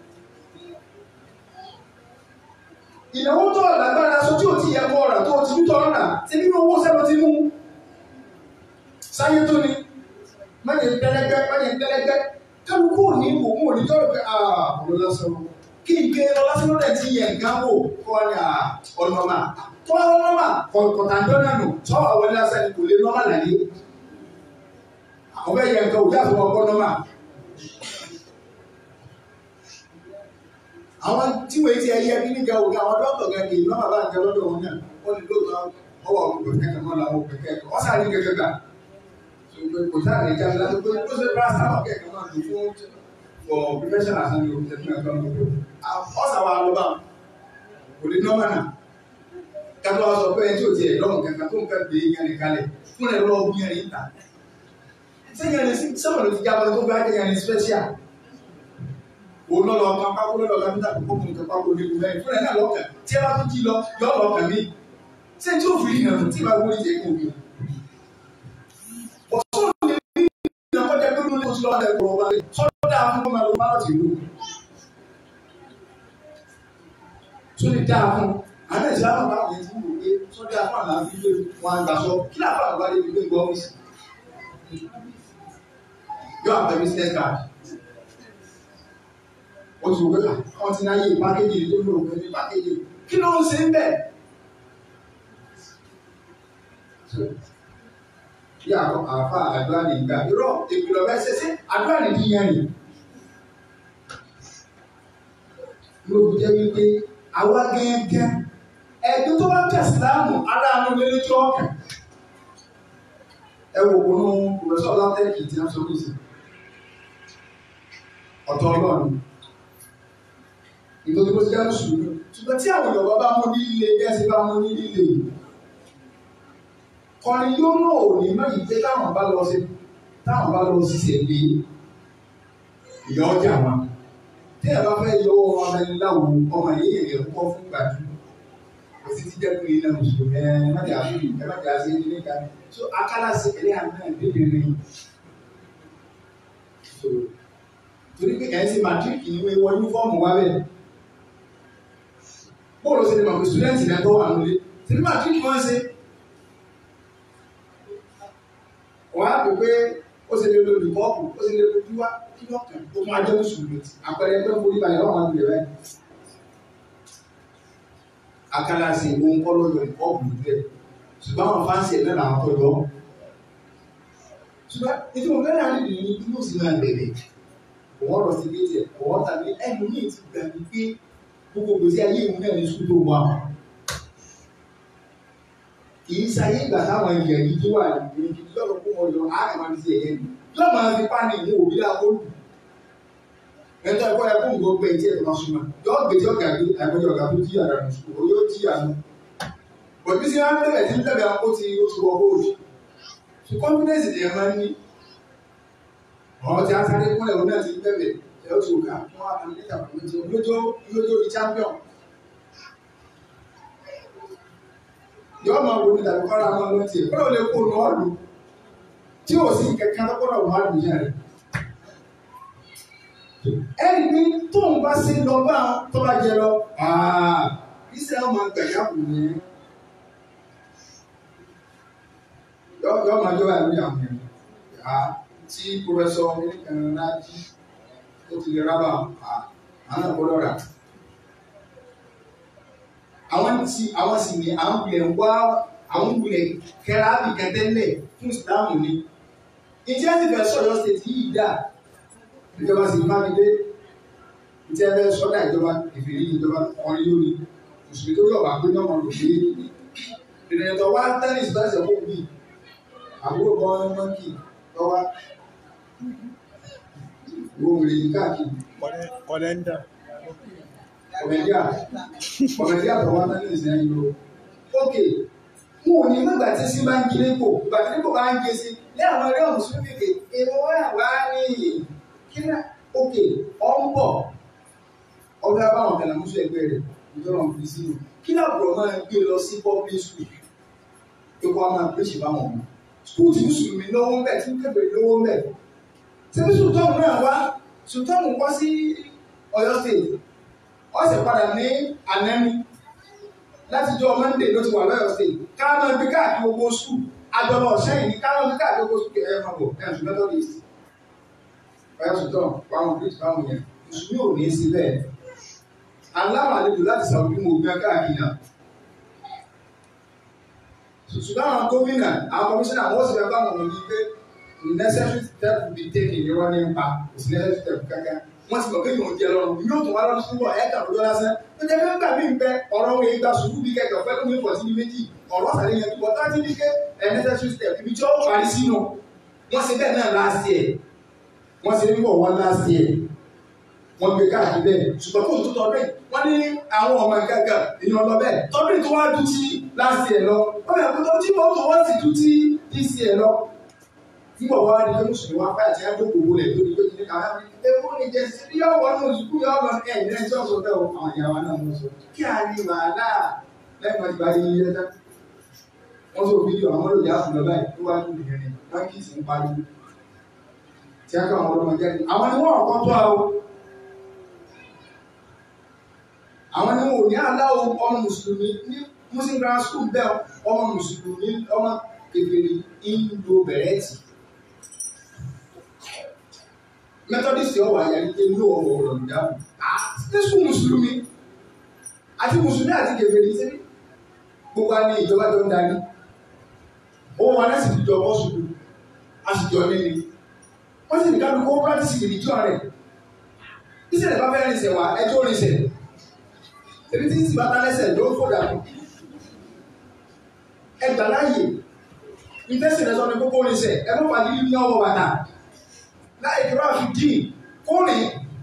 ìnáwó tó lágbára aṣọ tí ò ti yẹ kọ́ ọ̀rà tó ti tọ́ ọ̀rà tí nínú owó sẹ́nu ti mú sáyé tó ni máyé tẹ́lẹ́gẹ́ máyé tẹ́lẹ́gẹ́ kálukú òní wò mú òní tọ́rọ pé ọ̀rọ̀ lásán kí n gbé ọ lásán lọ́dẹ̀ tí yẹ nǹkan wò kọ́ ni ọ̀nàmà tó wá ọ̀nàmà kọ̀tàndọ́ náà nù tó wà wọlé lásán ni kò lè nọ́mà láyé àwọn ẹ̀yẹ nǹkan òjá fún ọkọ nọ́mà àwọn tí wọ́n ti ẹyẹ bí nígbà òkè àwọn dọ́kítọ̀ gan kì í nọ́mà bá ń jẹ lọ́dọ̀ wọn náà wọ́n ní lóòótọ́ ọwọ́ àwọn òkè kẹ́kẹ́ làwọn òkè kẹ́kẹ́ wọ́n sáré kẹ́kẹ́ gbà kò sáà lè jáde láti pé ó ṣe bá sábà kẹ́kẹ́ máa dùn fún for prevention àti ní òkè tẹ̀síwájú ẹ̀ka ọ̀gbọ̀n. ọ̀sà wa lọ bá kò lè nọ́mà náà kátó wa sọ pé ẹni tí ò tiẹ̀ lọ́mù kankan tó ń fẹ́ gbé yẹn ní kalẹ̀ fún ẹ̀ lọ́wọ́ bí yẹn ní ta. sẹ́yìn ẹni sẹ́wọ̀n ló ti jábọ̀ tó bá yẹn ní special. o lọ́lọ́ kan pákó lọ́lọ́ kan níta kókó kò nǹkan pákó ní ìlú fún ẹ̀ náà lọ́kàn tí ẹ bá tún jí lọ yọ lọ́kàn mí. sẹ́yìn tí ò fi hàn tí ìbá wọlé jẹ́ kó mi sọ́dọ̀ àwọn ọmọ ẹ̀rọ bá láti ìlú. Tó lè dáa fún àwọn ẹ̀sìn àwọn ọmọ àwọn ẹ̀sìn wò pé sọ́dọ̀ àwọn àlàáfíà ilé wọn àgbà sọ kí láàbà àgbà lè gbé gbọ́ ọ́fíìsì. Yóò àgbẹ̀ business card. O ti wò pé wọ́n ti náyé pákéjì tó lò wọ́n ní pákéjì. Kí ló ń ṣe ń bẹ̀? bí àwọn àfa àdúrà ní ìgbà irọ́ ìpìlọ̀ bẹ́ẹ̀ ṣẹṣẹ àdúrà ní kíyàn ni. ló fi jẹ́ wípé àwa gẹ́gẹ́ ẹ̀dùn tó bá ń tẹ̀sí láàmú ara àwọn olójú ọ̀kẹ́. ẹ wò wọnú pòfẹ́sọ̀ látẹ́kì tí wọ́n sọ ní ìsìn. ọ̀tọ̀ ọlọ́run ìtọ́jú bó ti jẹ́ mùsùlùmí ṣùgbọ́n tí àwọn Yorùbá bá mú ní ilé bí ẹ ṣe bá mú ní ilé yìí kọrin yóò náà ò ní mọ́ ìgbé táwọn bá lọ sí táwọn bá lọ sí ṣèlè ìyá ọjà wọn tí ẹ bá fẹ́ yọ ọmọ ẹni láwo ọmọ yìí yẹn kọ́ fún gbàdú kò sí ti jẹ́ pé iná mùsùlùmí ẹ má jà sí ẹ má jà sí ẹni níta so akálà sí ẹlẹ́ àná ìdíje ni so torí pé ẹ̀ ń ṣe màtíríkì ìwé wọ yúnífọ́ọ̀mù wa bẹ́ẹ̀ bóòlù ṣe ni màmú sùdẹ́ǹtì náà tó wà nílé ṣe ni màtíríkì wọ́n ṣe wọ́n á pè pé ó ṣe lè lo olùkọ́ọ̀kù ó ṣe lè lo dúwá kí wọ́n kàn ó máa jẹ́ mùsùlùmí àpẹẹrẹ ẹgbẹ́ forí balẹ̀ wọ́n máa ń lè rẹ̀ akálàsì ohun kọ́ ló yọ ìkọ́ọ̀kù lẹ̀ ṣùgbọ́n àwọn fáǹsì ẹ̀ náà làwọn tó yọ ṣùgbọ́n ètò ìfẹ́ náà nìyí ní inú sì máa bẹ̀rẹ̀ kò wọ́n lọ sí ilé tiẹ̀ kò wọ́n tàbí ẹnu ní ti gbà mí pé gbogbo gbèsè ayé ìwé náà ní sùkúl tó wà kì í sáyé ìgbà táwọn èèyàn yìí tó wà ní ìdí lọ́rọ̀ kó wọn yọ àárẹ̀ máa ń ṣe ẹ̀yẹ ni yóò máa fi pánì ìwé òbí lákòólù ẹ̀tọ́ ẹ̀kọ́ ẹ̀kọ́ nǹkan gbé etí ẹ̀ tó máa súnmọ́ yóò gbèsè ọ̀gá gbé àìmọye ọ̀gá tó jíyà rẹ̀ sùkúl yóò jíyà nù bọ̀dé sí wọn bẹ̀rẹ̀ tí ń bẹ̀rẹ̀ ó ti ó ti wọ bóòlù so confidence ni ẹ máa ń ní ọ̀rọ̀ tí a sáré kúnlẹ̀ òun náà ti bẹ̀rẹ̀ ẹ̀ ó ti wò ká wọ́n á kàn ní ìtàkùn méjì lójó lójó di champion yóò máa wo ní tàbí kọ́ra máa lọ tiẹ̀ kọ́ra ò lè kó nù ọ́ọ̀lù tí ò sí kẹ̀kẹ́ lọ́kọ́rọ̀ wà lù yẹn rẹ̀. ẹni pé tóun bá sí lọ bá tó bá jẹ lọ iṣẹ́ ọmọ gbẹ̀yà kù ní yọ máa jọ àlùyà àwọn ènìyàn tí pọfẹsọ nìkan láti ó ti lè rábà àwọn àgbọ̀dọ̀ rà àwọn tí àwọn sì ní àwọn wulẹ̀ ń wá àwọn wulẹ̀ kẹra àbíkan tẹ́lẹ̀ fún ìsìláàmù ni. ìjẹ́ ti fẹ́ sọ̀rọ̀ ṣètì yìí dà ìjọba sì má mi dé ìjẹ́ fẹ́ sọ́dà ìjọba ìfìrí ìjọba ọ̀rin lórí mùsùlùmí tó yọ̀ wá pé náà wọn lò dé ìrìnàjò tó wá tẹ́lẹ̀ ìsìláṣẹ̀ fún mi àbúrò kan mọ́kì lọ́wọ́ wo wèrè yìí káàkiri kọlẹ́ndà ọ̀mẹ̀díà ọ̀mẹ̀díà tó wá tẹ́lẹ̀ ìsìn lọ. ok mo ò ní nígbà tí sí bá ń gilé kò ìgbà tí kò bá ń gé sí ní àwọn ẹgbẹ́ mùsùlùmí kè èèwọ̀ wá wá ní kíná ok ọ ń bọ̀ ọdún abáwọn kan làmúṣọ ẹgbẹ́ rẹ̀ ìjọba ń fi sínú kí làbúrò máa ń gbé lọ sí public school pé kó a máa pèsè báwọn ọmọ school tí mùsùlùmí lówó ń bẹ̀ tí kébèrè lówó ń bẹ̀ tí sultan náà wá sultan wá sí Ọ̀yọ́ state wọ́n sì padà ní ànẹ́mí láti jọ monday ló ti wà lọ́yọ̀ state káàmọ́ ibi káàkiri gbogbo skul àjọlọ ọ̀sẹ́yìn ní káàmọ́ ibi káàkiri gbogbo skul ẹ̀yẹ máa bọ̀ ẹ̀sùn methodist ọ̀yọ́ sultan fáwọn bridge fáwọn yẹn mùsùlùmí ò ní í sí bẹ́ẹ̀ aláwọ̀ àlejò láti sàwùjú mo gbé káàkiri náà ṣùgbọ́n àwọn gómìnà àwọn kọmíṣánná wọ́n sì fẹ́ bá wọn ní pé necessary step be taken irọ́ ní pa kò sí necessary step kankan wọ́n ti mọ̀ pé yóò jẹ lọ́rùn yóò tún wá lọ́dún túbọ̀ ẹ̀ kà lójọ́ lásán tó jẹ́ pé nígbà míì bẹ ọ̀rọ̀ wọn ìgbà sùúrù bí kẹ̀kẹ́ ọ̀fẹ́ lómi pọ̀ sí méjì ọ̀rọ̀ sàlẹ̀ yẹn túbọ̀ táwọn ti ní ké ẹ̀ necessary step ibi tí ó parí sínú wọ́n ṣe bẹ́ẹ̀ náà last year wọ́n ṣe ń bọ̀ wọ́n last year wọ́n gbé káàkiri bẹ́ẹ̀ ṣùgbọ́n kó tó tọdún yìí wọ́n ní àwọn ọmọ gàgà èèyàn lọ bẹ́ẹ̀ tọdún tó wá dùn sí last year lọ wọ́n bẹ̀rẹ̀ pé tó tí wọ́n tó wọ́n sì dùn sí this year lọ nígbà wọ́n á di pé mùsùlùmí wá fẹ́ àti ẹjọ́ gbogbo rẹ̀ tó di pé kí ní ká ewu ní jẹ sí bí ọwọ́ náà sùkúù yọ ọmọ ẹ̀ ní ẹjọ́ sọ bẹ́ẹ̀ o àwọn ìyàwó náà wọ́n sọ kí a ní wàhálà lẹ́yìn wọn ti bá yín yẹn tán wọ́n sọ fídíò àwọn olóòjì àfùlọ báyìí tó wá lórí ìrìn wọn kì í sì ń pariwo tí a kọ́ àwọn ọlọ́mọ jáde àwọn ni wọ́n ọ̀kọ́ tó a o àwọn ni wọn ò ní aláwọ ọmọ mùsùlùmí ní muslim grammar school bẹ́ẹ̀ ọmọ mùsùlùmí ọmọ kékeré ìlú bẹ̀rẹ̀tì methodist ọwọ àyàrí pé ní ọwọ ọ̀rọ̀ ìdáhùn ní sùn mùsùlùmí àti mùsùlùmí àti kékeré ṣe gbogbo àní ìjọba tó ń darí òun wọn láti jọ bọ́ sùkú a sì jọ nílé wọ́n sì ní kálukú ó practice religion rẹ̀ ìṣẹ̀lẹ̀ bá fẹ́ rìnsẹ̀ wá ẹjọ́ rìnsẹ̀ èmi tí ń sì bá tá lẹ́sẹ̀ ló ń fò dànù ẹgbà láàyè ìtẹ́sìn ẹ̀sọ́ ni kókó rìnsẹ̀ ẹ mọ́ pàdé ní ọwọ́ bàtà láì kí wọ́n fi dín kórè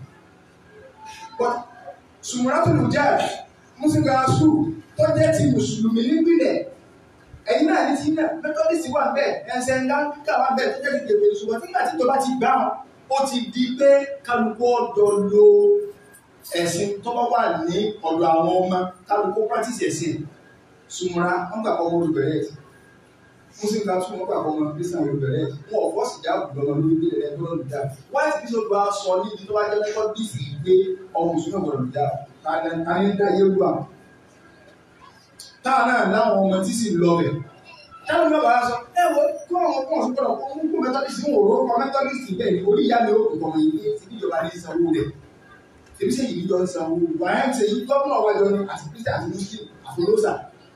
sùmùràtúlù jáde mùsùlùmí school tó jẹ́ ti mùsùlùmí nípìnlẹ̀ ẹ̀yin náà ní ti náà methodist wà bẹ́ẹ̀ ẹ̀sẹ̀ ńlá kíkà wà bẹ́ẹ̀ tó jẹ́ ti gbèbè ṣùgbọ́n nígbà tí ìjọba ti gbà wọn ó ti di pé kálukú ọ̀dọ́ lo ẹ̀sìn tó bá wà ní ọ̀dọ̀ àwọn ọmọ kálukú practice ẹ̀sìn sùnmùra wọn gbà kọ́ ọmọ olùbẹ̀rẹ̀ ẹ̀sìn muslim kan tún wọn gbà kọ́ ọmọ christian olùbẹ̀rẹ̀ ẹ̀sìn wọn ò fọ́ọ̀sì já gbọ̀ngàn lórí ilé rẹ̀ tó lọ́dún dáa white bishop bá sọ níbi tó bá jẹ́ lọ́kọ́ bíìsì gbé ọmọ mùsùlùmí ọ̀gbọ̀n dáa tani ń dá yé wà táwọn náà láwọn ọmọ tí sì lọ bẹ̀ táwọn náà bá sọ ẹ wo kó àwọn ọmọ ọ̀sùn gbọ́dọ̀ kó kó methodist ń wò ó kọ methodist bẹ́ẹ̀ ni orí ìyá mi ó kò kọ̀ọ̀mọ̀ yìí ní ìjọba ní ìsanwó rẹ̀ ebi sẹ́yìn ìjọ ń sanwó wàá ń sẹ́yìn gọ́ọ̀nà ọ̀wẹ́jọ ni àti christian àti muslim àfọlọ́sà.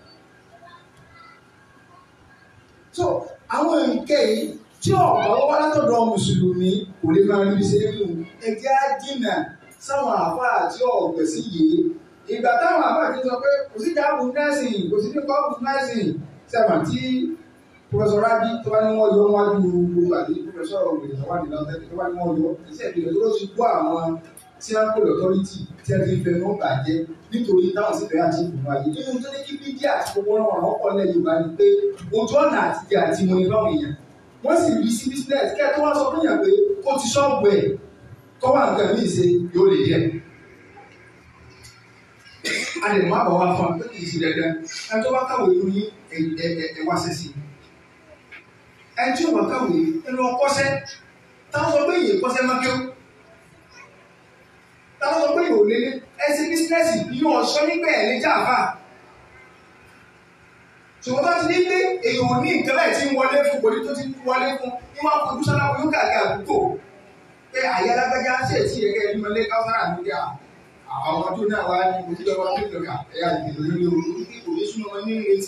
so àwọn nǹkẹ́ yìí tí ọ̀pọ̀ wá látọ̀dọ̀ mùsùlùmí kò lè máa rí ṣe nínú ẹgbẹ́ àdínà sáwọn àfáà àti ọ̀gbẹ̀ sí yìí ìgbà táwọn àfáà ti sọ pé kò sí ìdáàbò nẹ́ẹ̀sìn kò sí nípa nẹ́ẹ̀sìn sẹ́wọ̀n tí pọfẹsọ rabi tó bá ní wọn yọ wájú gbogbo àti pọfẹsọ ògbìn tó bá ní lọtẹ tó bá ní wọn yọ iṣẹ́ ìpìlẹ̀ tó ló ti gbọ́ àwọn tí wọn kó lọtọrìtì tí wọn ti fẹ́ ní bàjẹ́ nítorí táwọn sì fẹ́ àti ìfúnná ayé nínú tó ní kí bídíà àti gbogbo ọ̀rọ̀ ọ̀rọ̀ ọkọ lẹ Yorùbá ni pé ojú ọ̀nà àtijọ́ àti mo ní báwọn èèyàn wọ́n sì rí sí business kí ẹ tó wá sọ fún yàn pé ó ti ṣọ́ọ̀bù ẹ̀ kọ́ wà nǹkan mí ṣe yóò lè jẹ́ a lè má bọ̀ wá fún ọ kì í ṣe dandan ẹ tó bá kàwé lórí ẹ wá sẹ́sì ẹ tí ò bá kàwé ẹ lọ kọ́ṣẹ́ táwọn sọ pé yìí kọ́ṣẹ́ máa kéwò táwọn sọ pé yìí ò lé ní ẹsẹ bísínẹ́sì bí yóò sọ nígbà ẹ̀ ní jàmbá ṣùgbọ́n tó ti ní pé èèyàn ní nǹkan láì tí ń wọlé fún kò ní tó ti wọlé fún ní wọn kò dúṣọ́ láwọn yóò kàkiri àdúgbò pé àyè alágbájá ṣe tí ẹ̀kẹ́ ẹni mọ́lé káwọ́sára níbi àwọn ọdún náà wá ní ojú ọba tó lọ́gà ẹ̀yà ìgbìmọ̀ lórí orí kò ní súnmọ́ wọn ní retí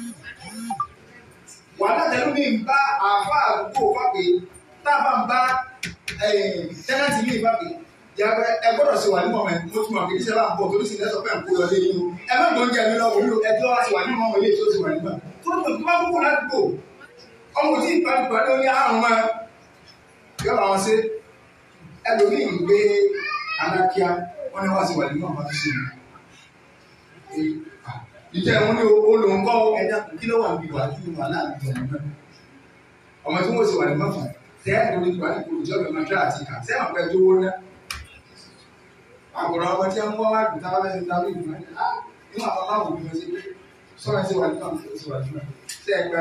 wàhálà tẹ̀lé mi ń bá àfa àdúgbò fàpè táàbà ń bá tẹ́nàtì mi fàpè yàgbẹ́ ẹ gbọ́dọ̀ ṣe wà ní mọ̀mọ́ ẹ̀ mo tún mọ̀ kí iṣẹ́ bá ń bọ̀ torí sì lẹ́sọ̀ pé ń kó lọ lé yín o ẹ má gbọ́n jẹ́ mi lọ wòlíò ẹ tí wọ́n wá sí wà ní mọ̀mọ́ ilé tí ó sì wà nígbà tó tó tó bá kúkú ládùúgbò ọmọ tí ìgbàlùgbà ló ní àrùn mọ́ yọ bá wọn ṣe ẹlòmíì ń gbé alákíá wọn ni wọ́n sì wà ní mọ̀mọ́ tó ṣe yìí ìjẹ́ ìwọ́n ní olùkọ́ ẹ̀dá kí ló wà níbi wà ní wà láàrin ìjọba náà ọmọ tí wọ́n sì wà ní mọ́fà tẹ́ lórí ìwà ní ìjọba ìmọ̀tá àti ìkà tẹ́ àwọn ẹjọ́ owó ná àgbọ̀rọ̀ ọmọ tí wọ́n wá dùn táwọn ẹni táwọn ìlú náà á nínú àwọn aláwọ̀ bí wọ́n ṣe pé sọ́rọ̀ sí wà nípa àwọn sí wà nípa tẹ́ ẹgbẹ́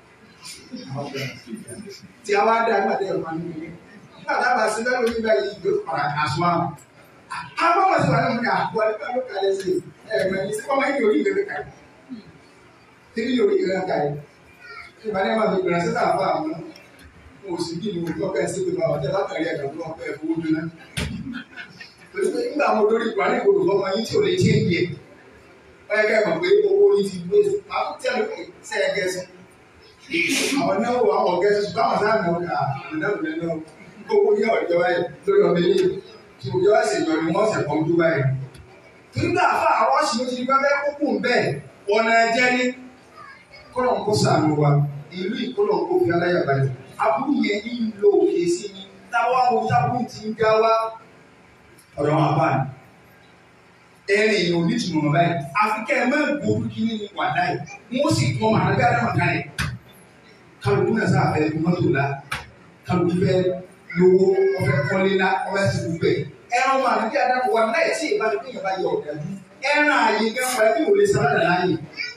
tí a wá dá nígbà tẹ́ ẹ̀fọ́ nínú ilé nígbà tá a bá sí lẹ́nu nígbà yìí yóò fara àṣọ àwọn àwọn ọmọ sí wà nínú àbúrò nígbà ló kalẹ̀ sí ẹ̀ẹ̀mẹ̀ sí ọmọ yìí yóò rí ìgbẹ́ kàyé tí yóò rí ìgbẹ́ kàyé ìbáni máa fi gbìyànjú sí àbá àwọn oṣù bí ni mo gbọ́ pẹ́ sí pé bá ọ̀tẹ́ látàrí ẹ̀dá tó wọ́n pẹ́ fowó jóná. Torí pé nígbà mo lórí ìgbà ní ìgbòho fọmọ yín tí ò lè ṣe é yẹ. Wọ́n yẹ kẹ́ mọ̀ pé owó yín ti gbé máa tún tẹ̀lé pé ṣe é gẹ̀ẹ́sì. Àwọn náwó àwọn gẹ̀ẹ́sì ṣùgbọ́n àwọn sáà mọ̀ ká ìdáhùn lẹ́nu owó yẹ ọ̀jọ́ báyìí lórí ọmọ ilé tí òjò wá ṣèjọ ni wọ́n ṣẹ̀kọ́ ojú báyìí. Nígbà àfa àwọn ọ̀sìn ti gbẹ́ fẹ́ kúkú bẹ́ẹ̀ ọ̀nà ẹ̀jẹ̀ ní kọ́lọ̀ ń kó sàánú wa ìlú ìkọlọ̀ ń kó fi aláyàbalẹ̀ aburú yẹn ń lo òkè sí ni táwa wo tábùrù ti ń já wá ọ̀rọ̀ wọn bá ní. ẹrin èèyàn ò ní tùmọ̀ báyìí àfikẹ́ ẹ máa gbòòrò kíní ní wàdá yìí wọ́n sì tún ọmọ àgbẹ̀ àdámọ̀ kalẹ̀ kálukú náà sáà fẹ́ mọ́tò la kálukú fẹ́ lówó ọfẹ́ kọ́lé la ọfẹ́ sì gbogbo ẹ̀ ẹran ọmọ àgbẹ̀ àdámọ̀ wà láì tí ìbá tó yẹ bá yẹ ọ̀gá jù ẹran àyè gẹ́gẹ́ bí wòlé sábàdà láàyè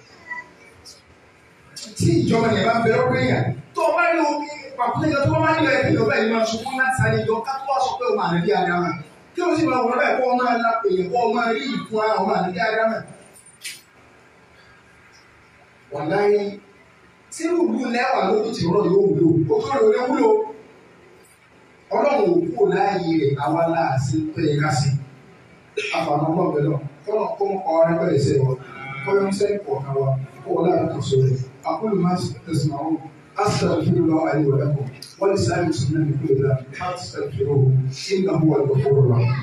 tí ìjọba yẹn bá bẹ̀rẹ̀ ọ̀rẹ́ yẹn tó o bá ní omi pàkúté yẹn tó o bá ní ẹ̀ kí ọba yìí máa sunkún láti sáré yọ ká tó wá sọ pé o máa nàbí adama kí o sì máa wọlé báyìí kó o máa la èèyàn kó o máa rí ìfún ara o máa nàbí adama. wàláyé tí ìlú lẹ́wà lójú ti rọ̀ yóò wúlò o tó lè wúlò ọlọ́run ò kúrò láàyè rẹ̀ àwa láàṣẹ pé ká sí àfààní ọlọ́ọ̀bẹ náà kọ́nà kó ń kọ́ ọ́rẹ́ bẹ́ẹ̀ sẹ́wọ̀ kọ́yọ́ ń sẹ́yìn pọ̀ náà wa kó o láàrín kan sórí أقول ما تسمعون أستغفر الله لي ولكم ولسائر المسلمين من كل ذنب فاستغفروه إنه هو الغفور الرحيم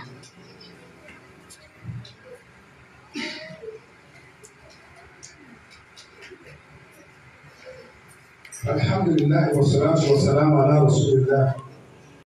الحمد لله والصلاة والسلام على رسول الله